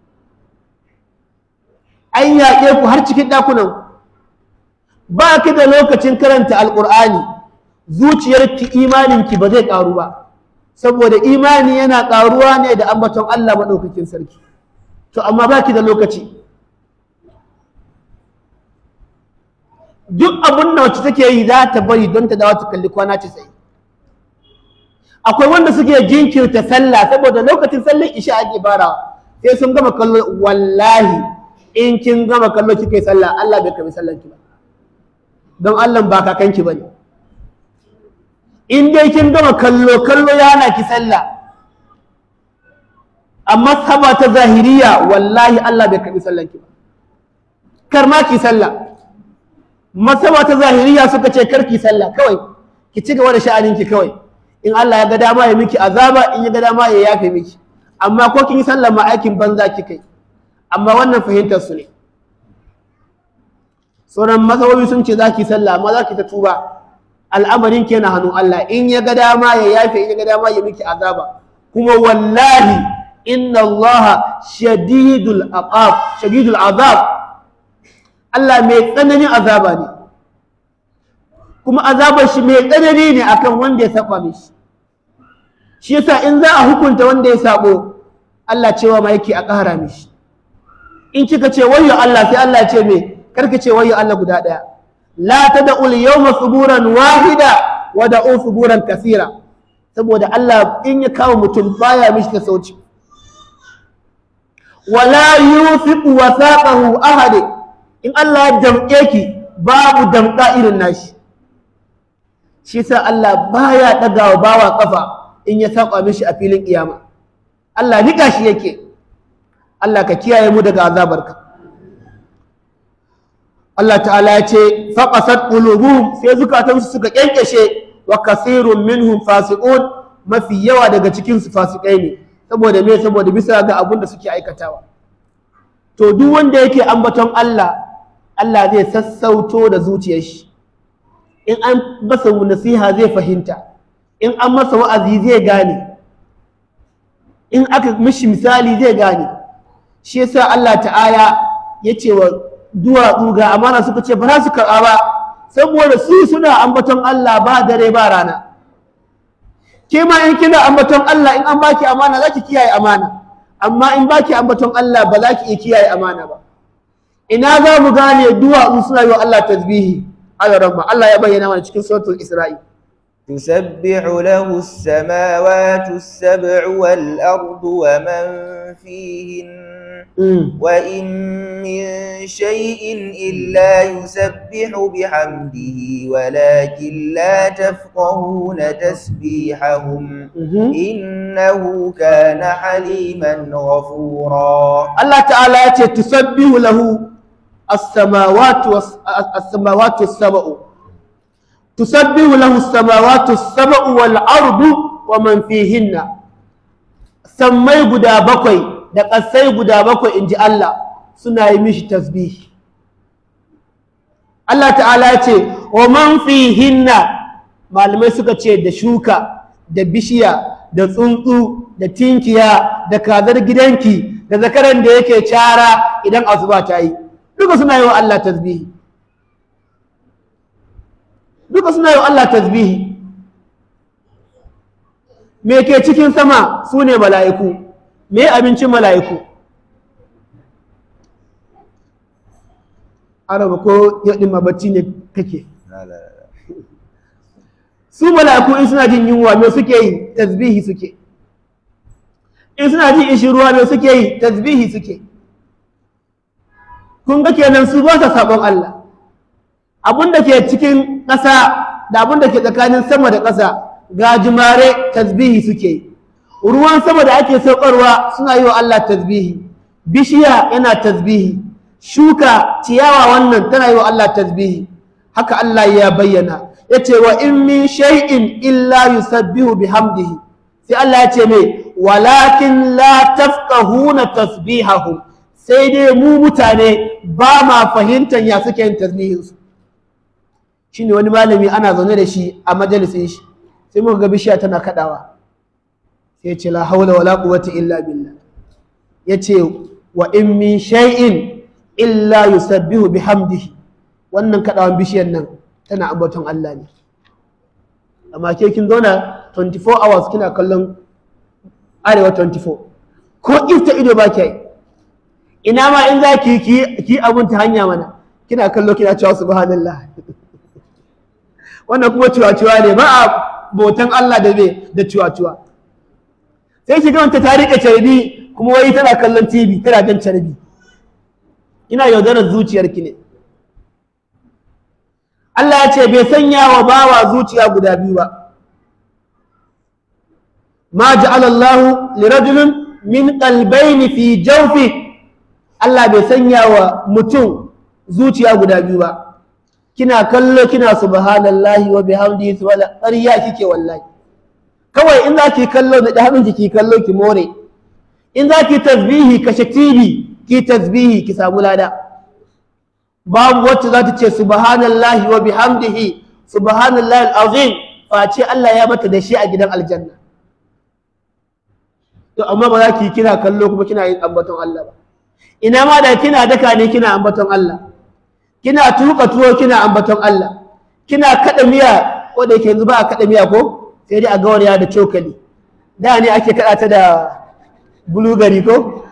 an yaƙe ku har cikin ɗakunan ba ki da lokacin karanta alƙur'ani zuciyarki imaninki ba zai ƙaru ba saboda imani yana ƙaruwa ne da ambaton Allah maɗaukakin sarki to amma ba ki da lokaci duk abin da wacce take yi za ta bari don ta dawo ta kalli kwana ce tsaye akwai wanda suke jinkirta sallah saboda lokacin sallar isha ake farawa sai sun gama kallo wallahi in kin gama kallo kike sallah Allah bai karbi sallar ki ba don Allah ba kakanki bane in dai kin gama kallo kallo ya hana ki sallah amma saba ta zahiriya wallahi Allah bai karbi sallan ki ba kar ma ki sallah masaba ta zahiriya suka ce kar ki sallah kawai ki ci gaba da sha'anin ki kawai in Allah ya ga dama ya miki azaba in ya ga dama ya yafe miki amma ko kin yi sallah ma aikin banza ki kai amma wannan fahimtar su ne sauran masawoyi sun ce za ki sallah amma za ki ta tuba al'amarin ke na hannun Allah in ya ga dama ya yafe in ya ga dama ya miki azaba kuma wallahi inna Allah shadidul aqab shadidul azab Allah mai tsananin azaba ne kuma azabar shi mai tsanani ne akan wanda ya saba mishi shi yasa in za a hukunta wanda ya sabo Allah cewa ma yake a ƙara mishi in kika ce wayyo Allah sai Allah ya ce me karka ce wayyo Allah guda ɗaya la tad'ul yawma suburan wahida wa da'u suburan kasira saboda Allah in ya kawo mutum baya mishi ta sauci wala yufiqu wasaqahu ahad in Allah ya damƙe ki babu damƙa irin nashi shi sa Allah baya ɗagawa bawa kafa in ya saba mishi a filin kiyama Allah nika shi yake Allah ka kiyaye mu daga azabarka Allah ta'ala ya ce faqasat qulubuhum sai zukatansu suka kenkeshe wa kasirun minhum fasiqun mafi yawa daga cikin su fasikai ne saboda me saboda bisa ga abun da suke aikatawa to duk wanda yake ambaton Allah Allah zai sassauto da zuciyar shi in an masa nasiha zai fahimta in an masa wa'azi zai gane in aka mishi misali zai gane shi yasa Allah ta'ala ya ce wa duwatsu ga amana suka ce ba za su karɓa ba saboda su suna ambaton Allah ba dare ba rana ke ma in kina ambaton Allah in an baki amana za ki kiyaye amana amma in baki ambaton Allah ba za ki iya kiyaye amana ba ina za mu gane duwatsu suna yi wa Allah tasbihi Allah Allah ya bayyana mana cikin suratul Isra'i تسبح له السماوات السبع والأرض ومن فيهن وإن من شيء إلا يسبح بحمده ولكن لا تفقهون تسبيحهم إنه كان حليما غفورا الله تعالى تسبح له السماوات السماوات السبع تسبح له السماوات السبع والأرض ومن فيهن سمي غدا بكوي da ƙasai guda bakwai in ji Allah suna yi mishi tasbihi Allah ta'ala ya ce wa man fihinna malamai suka ce da shuka da bishiya da tsuntsu da tinkiya da kazar gidanki da zakaran da yake cara idan asuba ta yi duka suna yi wa Allah tasbihi duka suna yi wa Allah tasbihi me ke cikin sama su ne mala'iku me abincin mala'iku araba ko yaɗin mabacci ne kake su mala'iku in suna jin yunwa me suke yi tasbihi suke in suna jin ishi ruwa me suke yi tasbihi suke kun ga kenan su ba sa sabon Allah abun da ke cikin ƙasa da abun da ke tsakanin sama da ƙasa gajimare tasbihi suke yi ruwan sama da ake saukarwa suna yi wa Allah tasbihi bishiya yana tasbihi shuka ciyawa wannan tana yi wa Allah tasbihi haka Allah ya bayyana ya ce wa in min shay'in illa yusabbihu bihamdihi sai Allah ya ce mai walakin la tafqahuna tasbihahum sai dai mu mutane ba ma fahimtar ya suke yin tasbihinsu shine wani malami ana zaune da shi a majalisin shi sai muka ga bishiya tana kadawa sai ce la haula wala quwwata illa billah yace wa in min shay'in illa yusabbihu bihamdihi wannan kadawan bishiyar nan tana ambaton Allah ne amma ke kin zauna 24 hours kina kallon arewa 24 ko ifta ido ba ki ina ma in za ki ki abun ta hanya mana kina kallo kina cewa subhanallah wannan kuma ciwa-ciwa ne ba a botan Allah da bai da ciwa-ciwa sai shiga wanta ta riƙe carbi kuma wai tana kallon tv tana jan carbi ina yaudarar zuciyarki ne Allah ya ce bai sanya wa bawa zuciya guda biyu ba ma ja'ala Allah li rajulin min qalbayni fi jawfi Allah bai sanya wa mutum zuciya guda biyu ba kina kallo kina subhanallahi wa bihamdihi subhana ƙarya kike wallahi kawai in za ki kallo da hannun ki kallo ki more in za ki tasbihi kashe TV ki tasbihi ki samu lada babu wacce za ta ce subhanallahi wa bihamdihi subhanallahi alazim face Allah ya mata da shi a gidan aljanna to amma ba za ki kina kallo kuma kina yin ambaton Allah ba ina ma da kina daka ne kina ambaton Allah kina tuka tuwo kina ambaton Allah kina kada miya ko da yake yanzu ba a kada miya ko sai dai a gauraya da cokali da ne ake kada ta da bulugari ko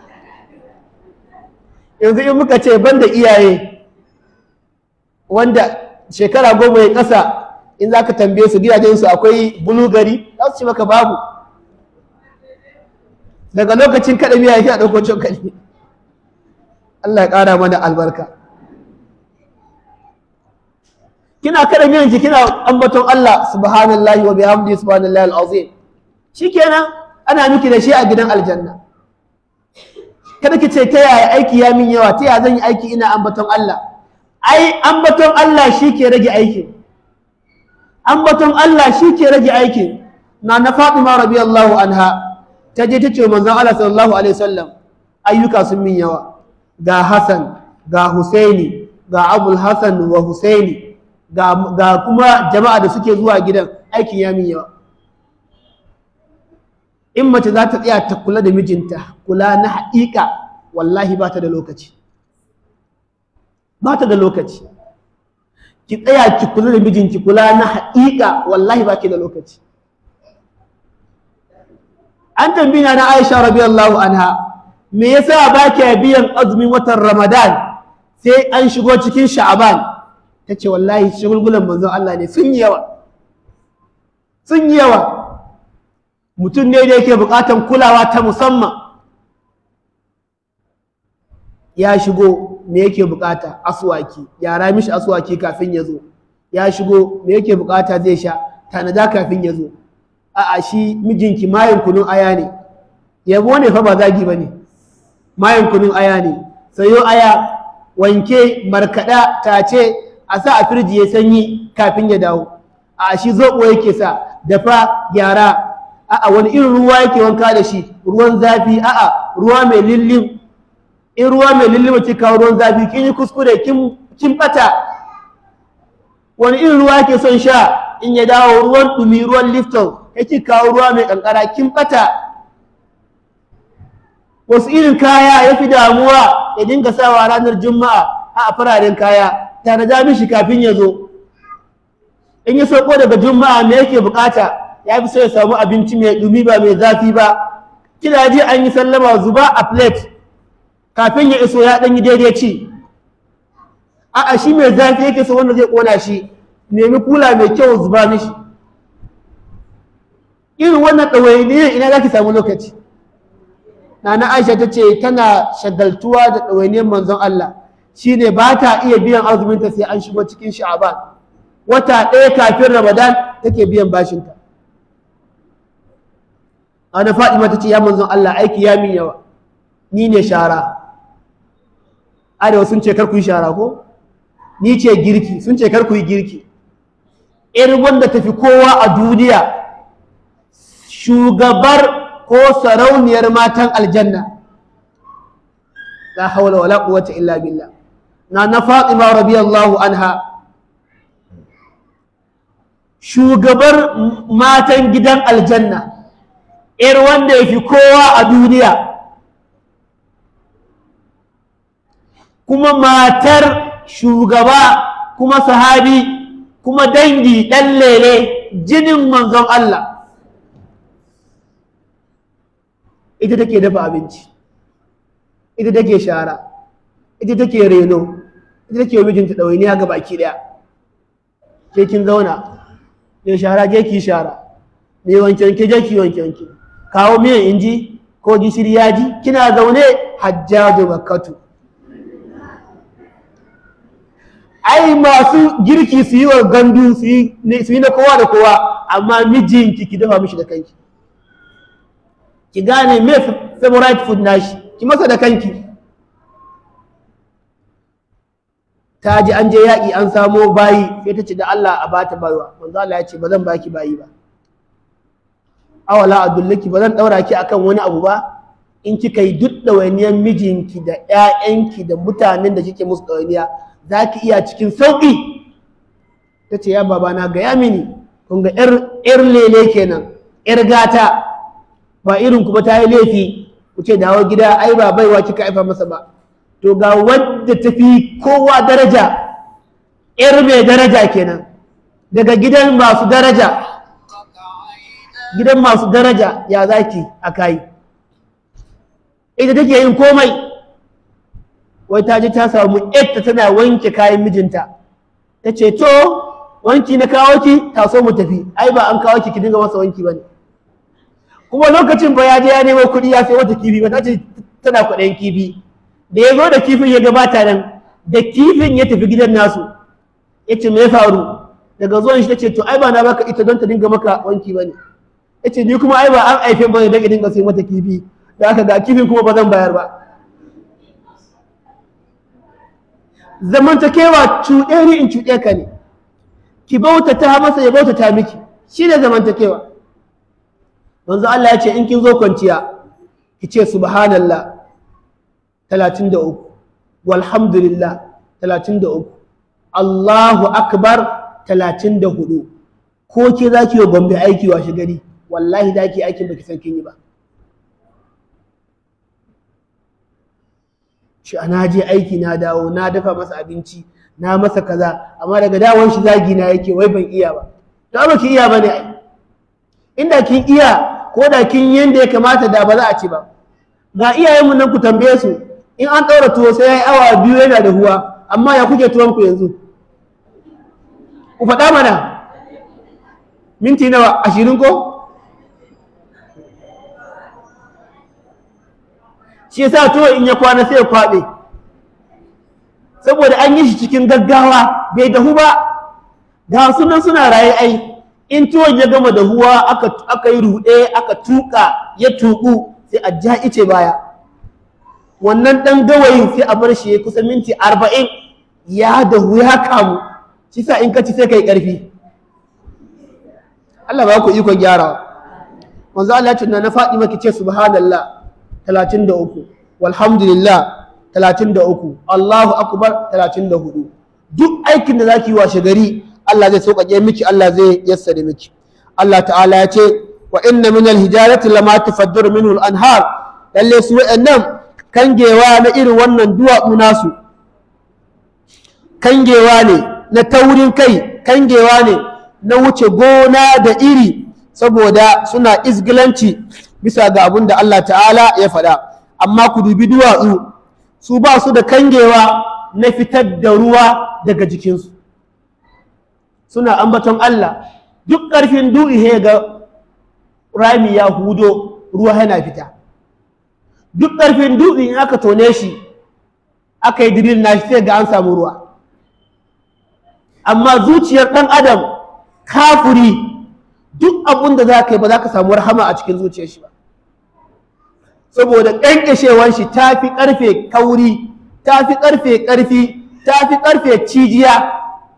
yanzu in muka ce banda iyaye wanda shekara goma ya ƙasa in za ka tambaye su gidajensu akwai bulugari za su ce maka babu daga lokacin kaɗa miya yake a ɗauko cokali Allah ya ƙara mana albarka kina kaɗa miyanki kina ambaton Allah subhanallahi wa bihamdihi subhanallahi alazim shikenan ana miki da shi a gidan aljanna kada ki ce ta yaya aiki ya min yawa ta yaya zan yi aiki ina ambaton Allah ai ambaton Allah shi ke rage aikin ambaton Allah shi ke rage aikin na na Fatima radiyallahu anha ta je ta ce manzon Allah sallallahu alaihi wasallam ayyuka sun min yawa ga Hassan ga Husaini ga Abul Hassan wa Husaini ga, ga kuma jama'a da suke zuwa gidan aikin ya min yawa in mace za ta tsaya ta kula da mijinta kula na haƙiƙa wallahi ba ta da lokaci ba ta da lokaci ki tsaya ki kula da mijinki kula na haƙiƙa wallahi ba ki da lokaci an tambina na Aisha radiyallahu anha me yasa ba ki biyan azumin watan Ramadan sai an shigo cikin Sha'aban tace wallahi shagulgulan manzon Allah ne sun yi yawa sun yi yawa mutum ne da yake buƙatan kulawa ta musamman ya shigo me yake bukata aswaki yara mishi aswaki kafin ya zo ya shigo me yake bukata zai sha tanada kafin ya zo a'a shi mijinki mayin kunun aya ne yabo ne fa ba zagi ba ne mayin kunun aya ne sayo aya wanke markaɗa tace a sa a firji ya sanyi kafin ya dawo a shi zoɓo yake sa dafa gyara a'a wani irin ruwa yake wanka da shi ruwan zafi a'a ruwa mai lillin in ruwa mai lulluma ki kawo ruwan zafi kin yi kuskure kin bata wani irin ruwa ke son sha in ya dawo ruwan dumi ruwan lifton yake kawo ruwa mai kankara kin bata wasu irin kaya ya fi damuwa ya dinga sawa ranar juma'a a fararen kaya tare da mishi kafin ya zo in ya sauko daga juma'a me yake bukata ya fi so ya samu abinci mai dumi ba mai zafi ba kina ji an yi sallama zuba a plate kafin ya iso ya ɗanyi daidai ci a'a shi mai zafi yake so wanda zai ƙona shi nemi kula mai kyau zuba mishi irin wannan ɗawainiyar ina za ki samu lokaci nana aisha ta ce tana shagaltuwa da ɗawainiyar manzon Allah shine ba ta iya biyan azuminta sai an shigo cikin sha'aban wata ɗaya kafin ramadan take biyan bashinta ana faɗi ta ce ya manzon Allah aiki ya min yawa ni ne shara arewa sun ce kar ku yi shara ko ni ce girki sun ce kar ku yi girki irin wanda tafi kowa a duniya shugabar ko sarauniyar matan aljanna la haula wala quwwata illa billah na na Fatima radiyallahu anha shugabar matan gidan aljanna ir wanda yafi kowa a duniya kuma matar shugaba kuma sahabi kuma dangi ɗan lele jinin manzon Allah ita take dafa abinci ita take shara ita take reno ita take mijinta ɗawainiya ga baki ɗaya ke kin zauna mai shara je ki shara mai wanke wanke je ki wanke wanke kawo miyan inji ko gishiri yaji kina zaune hajjaju makkatu ai masu girki su yi wa gandu su yi na kowa da kowa amma mijinki ki dafa mishi da kanki ki gane me favorite food nashi ki masa da kanki ta ji an je yaƙi an samo bayi sai ta ce da Allah a bata baiwa manzo Allah ya ce ba zan baki bayi ba awala adullaki ba zan daura ki akan wani abu ba in kika yi duk ɗawainiyar mijinki da ƴaƴanki da mutanen da kike musu ɗawainiya za ki iya cikin sauƙi ta ce ya babana gaya mini kun ga ƴar lele kenan ƴar gata ba irin kuma ta yi laifi ku ce dawo gida ai ba baiwa kika haifa masa ba to ga wadda ta fi kowa daraja ƴar mai daraja kenan daga gidan masu daraja gidan masu daraja ya zaki a kayi ita take yin komai wai ta je ta samu yadda tana wanke kayan mijinta ta ce to wanki na kawo ki taso mu tafi ai ba an kawo ki ki dinga masa wanki bane kuma lokacin ba ya je ya nemo kuɗi ya sai wata kifi ba ta ce tana kuɗin kifi da ya zo da kifin ya gabata nan da kifin ya tafi gidan nasu ya ce me ya faru daga zuwan shi ta ce to ai ba na baka ita don ta dinga maka wanki bane ya ce ni kuma ai ba an aife bane don dinga sai mata kifi da aka ga kifin kuma ba zan bayar ba zamantakewa cuɗe ni in cuɗe ka ne ki bautata masa ya bautata miki shi ne zamantakewa manzo Allah ya ce in kin zo kwanciya ki ce subhanallah 33 walhamdulillah 33 Allahu akbar 34 ko ke za ki yi gombe aiki washe gari wallahi za ki yi aikin baki san kin yi ba shi ana je aiki na dawo na dafa masa abinci na masa kaza amma daga dawon shi zagi na yake wai ban iya ba to ba ki iya bane ai inda kin iya ko da kin yanda ya kamata da ba za a ci ba ga iyayenmu nan ku tambaye su in an ɗaura tuwo sai ya yi awa biyu yana da huwa amma ya kuke tuwon ku yanzu ku faɗa mana minti nawa ashirin ko shi yasa tuwo in ya kwana sai ya kwaɓe saboda an yi shi cikin gaggawa bai dahu ba ga sunan suna raye ai in tuwon ya gama dahuwa aka aka yi ruɗe aka tuka ya tuku sai a ja ice baya wannan ɗan gawayin sai a bar shi ya kusa minti arba'in ya dahu ya kamu shi sa in ka ci sai ka yi ƙarfi Allah ba ku ikon gyarawa manzo Allah ya ce na faɗi maki ce subhanallah 33 walhamdulillah 33 Allahu akbar 34 duk aikin da zaki yi washe gari Allah zai sauƙaƙe miki Allah zai yassare miki Allah ta'ala ya ce wa inna min al-hijarati lama tafaddaru minhu al-anhar lalle su wa'annan kangewa na irin wannan duwatsu nasu kangewa ne na taurin kai kangewa ne na wuce gona da iri saboda suna izgilanci bisa ga abin da Allah ta'ala ya faɗa amma ku dubi duwatsu su ba su da kangewa na fitar da ruwa daga jikinsu suna ambaton Allah duk ƙarfin du'i ga rami ya hudo ruwa yana fita duk ƙarfin du'i in aka tone shi aka yi diril na shi sai ga an samu ruwa amma zuciyar ɗan adam kafuri duk abin da za ka yi ba za ka samu rahama a cikin zuciyar shi ba saboda ƙanƙashewar shi ta fi ƙarfe kauri ta fi ƙarfe ƙarfi ta fi ƙarfe cijiya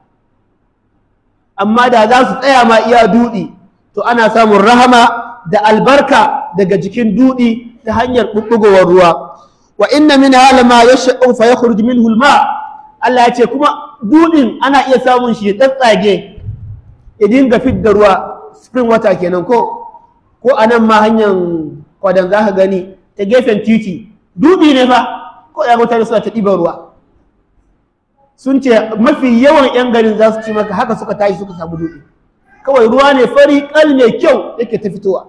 amma da za su tsaya ma iya duɗi to ana samun rahama da albarka daga jikin duɗi ta hanyar ɓuɓɓugowar ruwa wa inna min halama ya sha'u fa ya khurji min hulma Allah ya ce kuma duɗin ana iya samun shi ya tsatsage ya dinga fidda ruwa spring water kenan ko ko a nan ma hanyar kwadan za ka gani ta gefen titi dubi ne fa ko ya mutane suna ta ɗiban ruwa sun ce mafi yawan 'yan garin za su ci maka haka suka tashi suka samu dubi kawai ruwa ne fari kal mai kyau yake ta fitowa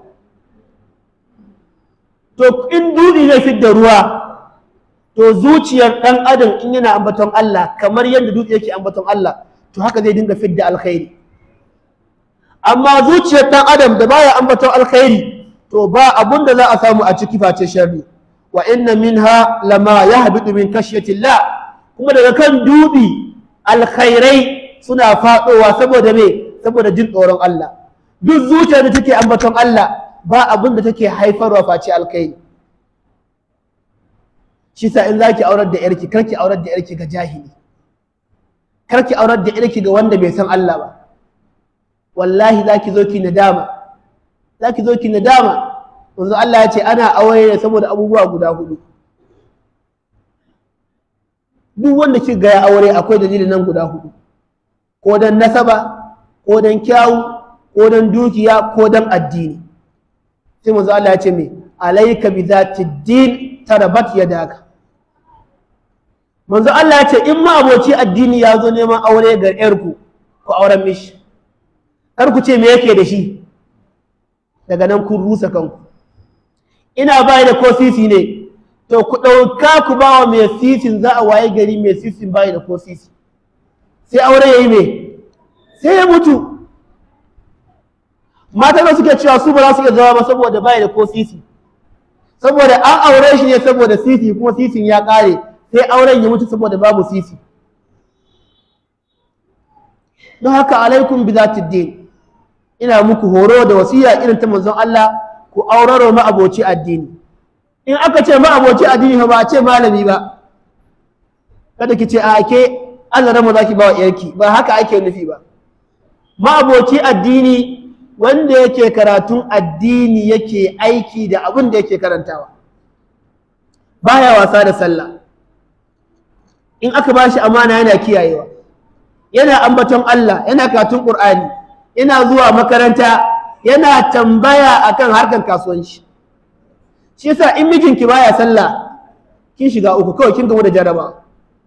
to in dubi ne fidda ruwa to zuciyar ɗan adam in yana ambaton Allah kamar yadda dutse yake ambaton Allah to haka zai dinga fidda alkhairi amma zuciyar ɗan adam da baya ambaton alkhairi to ba abun da za a samu a ciki face sharri wa inna minha lama yahbitu min khashyatillah kuma daga kan dubi alkhairai suna faɗowa saboda me saboda jin tsoron Allah duk zuciyar da take ambaton Allah ba abin da take haifarwa face alkai shi sa in zaki aurar da yarki karki aurar da yarki ga jahili karki aurar da yarki ga wanda bai san Allah ba wallahi zaki zo ki nadama zaki zo ki nadama yanzu Allah ya ce ana aure ne saboda abubuwa guda hudu duk wanda ki ga ya aure akwai dalilin nan guda hudu ko dan nasaba ko dan kyawu ko dan dukiya ko dan addini sai manzo Allah ya ce me alayka bi zati din tarabat yadaka manzo Allah ya ce in ma aboci addini ya zo neman aure ga yarku ku auren mishi kar ku ce me yake da shi daga nan kun rusa kanku ina bai da ko sisi ne to ku ɗauka ku ba wa mai sisin za a waye gari mai sisin bai da ko sisi sai aure ya yi me sai ya mutu mata da suke cewa su ba za su iya zama ba saboda bai da ko sisi saboda an aure shi ne saboda sisi kuma sisin ya ƙare sai auren ya mutu saboda babu sisi don haka alaikum bi din ina muku horo da wasiya irin ta manzon Allah ku auraro ma aboci addini in aka ce ma aboci addini ba a ce malami ba kada ki ce a ke Allah rama zaki ba wa yarki ba haka ake nufi ba ma aboci addini wanda yake karatun addini yake aiki da abin da yake karantawa baya wasa da sallah in aka ba shi amana yana kiyayewa yana ambaton Allah yana katun Qur'ani yana zuwa makaranta yana tambaya akan harkar kasuwanci shi yasa in mijinki baya sallah kin shiga uku kawai kin gamu da jaraba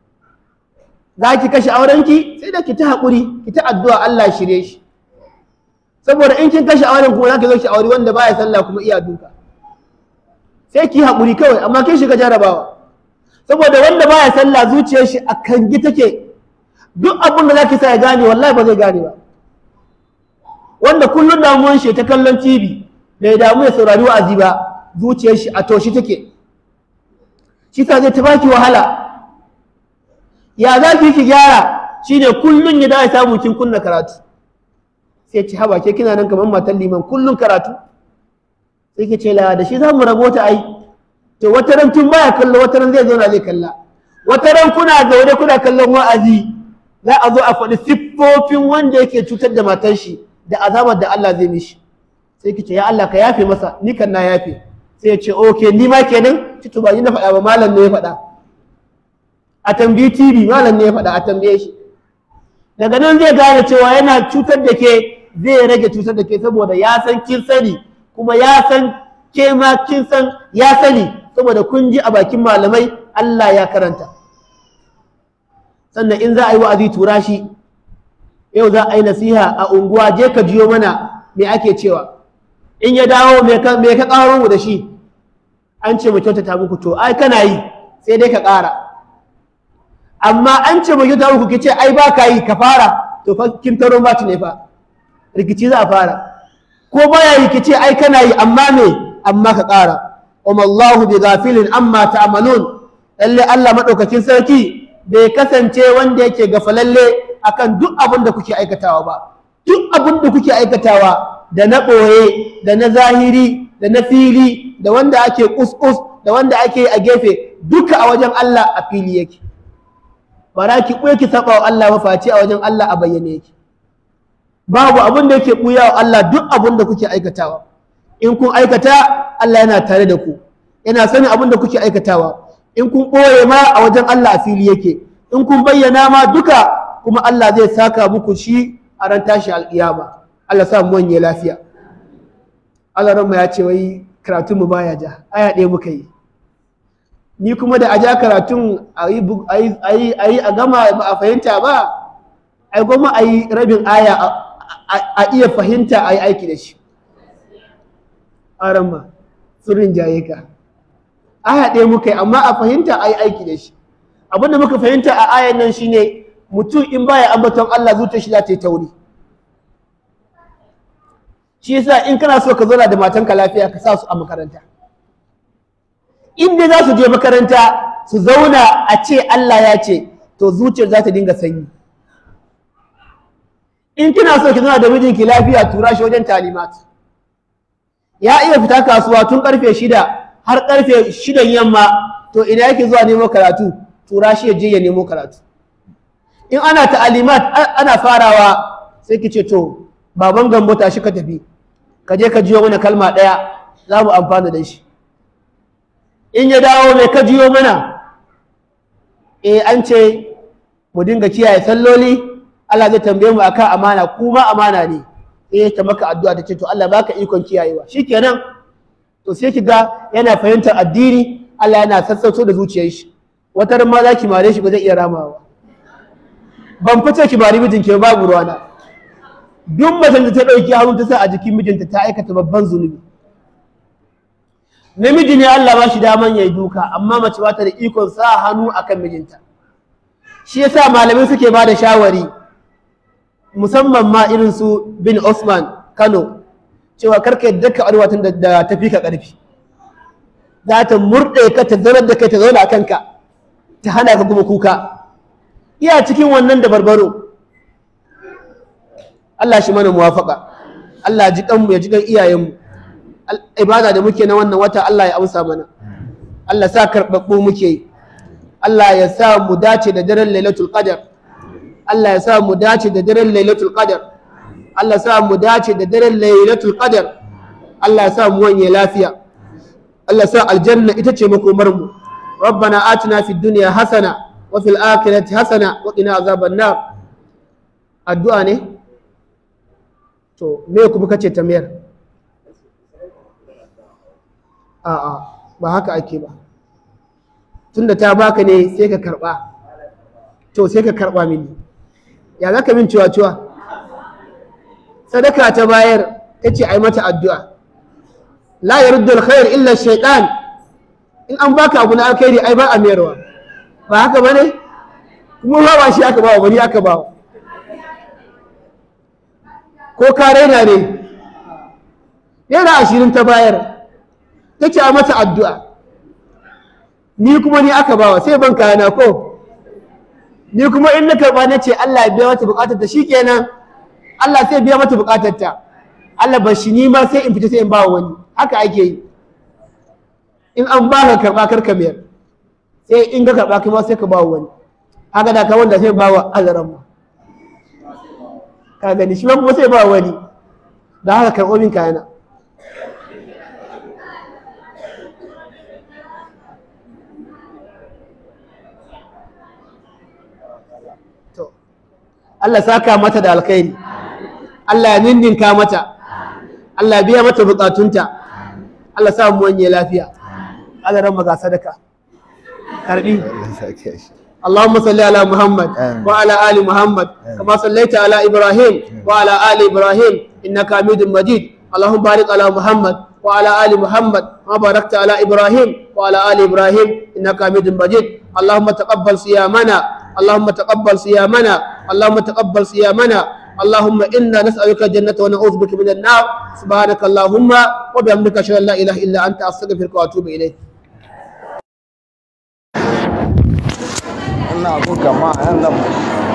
za ki kashe aurenki sai da ki ta haƙuri ki ta addu'a Allah shirye shi saboda in kin kashe auren kuma za ki zo ki aure wanda baya sallah kuma iya duka sai ki haƙuri kawai amma kin shiga jarabawa saboda wanda baya sallah zuciyar shi a kangi take duk abin da zaki sa ya gane wallahi ba zai gane ba wanda kullum damuwan shi ta kallon TV bai damu ya saurari wa'azi ba zuciyar shi a toshi take shi sa zai ta baki wahala ya za ki ki gyara shine kullum ya dawo samu kin kunna karatu sai ci haba ke kina nan kamar matan liman kullum karatu sai ki ce la da shi za mu rabo ta ai to wata ran tun baya kallo wata ran zai zauna zai kalla wata ran kuna zaune kuna kallon wa'azi za a zo a faɗi siffofin wanda yake cutar da matar shi da azabar da Allah zai mishi sai ki ce ya Allah ka yafe masa ni kan na yafe sai ya ce okay ni ma kenan ci to ba ni na faɗa ba malam ne ya faɗa a tambayi TV malam ne ya faɗa a tambaye shi daga nan zai gane cewa yana cutar da ke zai rage cutar da ke saboda ya san kin sani kuma ya san ke ma kin san ya sani saboda kun ji a bakin malamai Allah ya karanta sannan in za a yi wa'azi tura shi yau za a yi nasiha a unguwa je ka jiyo mana me ake cewa in ya dawo me ka me ka karo da shi an ce mu kyautata muku to ai kana yi sai dai ka ƙara amma an ce mu kyautata muku kice ai ba ka yi ka fara to fa kin taro ba ne fa rikici za a fara ko baya yi kice ai kana yi amma me amma ka ƙara wa Allahu bi ghafilin amma ta'malun lalle Allah madaukakin sarki bai kasance wanda yake gafalalle akan duk abin da kuke aikatawa ba duk abin da kuke aikatawa da na ɓoye da na zahiri da na fili da wanda ake kus-kus da wanda ake a gefe duka a wajen Allah a fili yake bara ki ɓoye ki saba wa Allah mafaci a wajen Allah a bayyane yake babu abin da yake ɓuya wa Allah duk abin da kuke aikatawa in kun aikata Allah yana tare da ku yana sanin abin da kuke aikatawa in kun ɓoye ma a wajen Allah a fili yake in kun bayyana ma duka kuma Allah zai saka muku shi a ran tashi alƙiyama Allah sa mu wanye lafiya Allah ranmu ya ce wai karatun mu baya ja aya ɗaya muka yi ni kuma da a ja karatun a yi a gama ba a fahimta ba ai goma a yi rabin aya a iya fahimta a yi aiki da shi aran ma surin jaye ka aya ɗaya muka yi amma a fahimta a yi aiki da shi abinda muka fahimta a ayan nan shine mutum in baya ambaton Allah zuciyar shi za ta yi tauri shi yasa in kana so ka zauna da matanka lafiya ka sa su a makaranta in dai za su je makaranta su zauna a ce Allah ya ce to zuciyar za ta dinga sanyi in kina so ki zauna da mijinki lafiya tura shi wajen talimat ya iya fita kasuwa tun karfe shida har karfe shidan yamma to ina yake zuwa nemo karatu tura shi ya je ya nemo karatu in ana ta'alimat ana farawa sai ki ce to baban gambo tashi ka tafi ka je ka jiyo mana kalma ɗaya za mu amfana da shi in ya dawo mai ka jiyo mana eh an ce mu dinga kiyaye salloli Allah zai tambaye mu akan amana kuma amana ne eh ta maka addu'a ta ce to Allah baka ikon kiyayewa shikenan to sai ki ga yana fahimtar addini Allah yana sassauto da zuciyar shi wata ma za ki mare shi ba zai iya ramawa ban fice ki bari mijinki babu ruwana duk macen da ta ɗauki hannu ta sa a jikin mijinta ta aikata babban zunubi namiji ne Allah ba shi daman ya yi duka amma mace ba ta da ikon sa hannu akan mijinta shi yasa malamai suke ba da shawari musamman ma irin su bin Osman Kano cewa karka yadda ka arwatan da tafi ka ƙarfi za ta murɗe ka ta zaunar da kai ta zauna a kanka ta hana ka kuma kuka iya cikin wannan da barbaro Allah shi mana muwafaka Allah ji kanmu ya ji kan iyayenmu ibada da muke na wannan wata Allah ya amsa mana Allah sa karɓaɓɓu muke yi Allah ya sa mu dace da daren lailatul qadar Allah ya sa mu dace da daren lailatul qadar Allah ya sa mu dace da daren lailatul qadar Allah ya sa mu wanye lafiya Allah ya sa aljanna ita ce makomar mu ربنا آتنا في الدنيا حسنة وفي الآخرة حسنة وقنا عذاب النار الدعاء ne to me kuma kace tambayar a'a ba haka ake ba tunda ta baka ne sai ka karba to sai ka karba mini ya zaka min cewa cewa sadaka ta bayar tace ai mata addu'a la yaruddu alkhair illa shaytan in an baka abu na alkhairi ai ba a mayarwa ba haka bane kuma ba ba shi aka bawa bari aka bawa ko ka raina ne yana ashirin ta bayar ta ce a mata addu'a ni kuma ni aka bawa sai ban kayana ko ni kuma in na karɓa na ce Allah ya biya mata buƙatar ta shi kenan Allah sai biya mata buƙatar ta Allah ba shi ni ma sai in fita sai in ba wani haka ake yi in an ba ka karɓa kar ka mayar sai in ka karɓa kai ma sai ka ba wani haka da ka wanda sai ba wa azaran ma ka gani shi ma kuma sai ba wani da haka karɓo min kayana to Allah saka mata da alkhairi Allah ya ninninka mata Allah ya biya mata bukatunta Allah sa mu wanye lafiya Allah ran maga sadaka karbi اللهم صل على محمد آمين. وعلى ال محمد كما صليت على ابراهيم وعلى ال ابراهيم انك حميد مجيد اللهم بارك على محمد وعلى ال محمد كما باركت على ابراهيم وعلى ال ابراهيم انك حميد مجيد اللهم تقبل صيامنا اللهم تقبل صيامنا اللهم تقبل صيامنا اللهم انا نسالك الجنه ونعوذ بك من النار سبحانك اللهم وبحمدك اشهد ان لا اله الا انت استغفرك واتوب اليك ina abun kama yan nan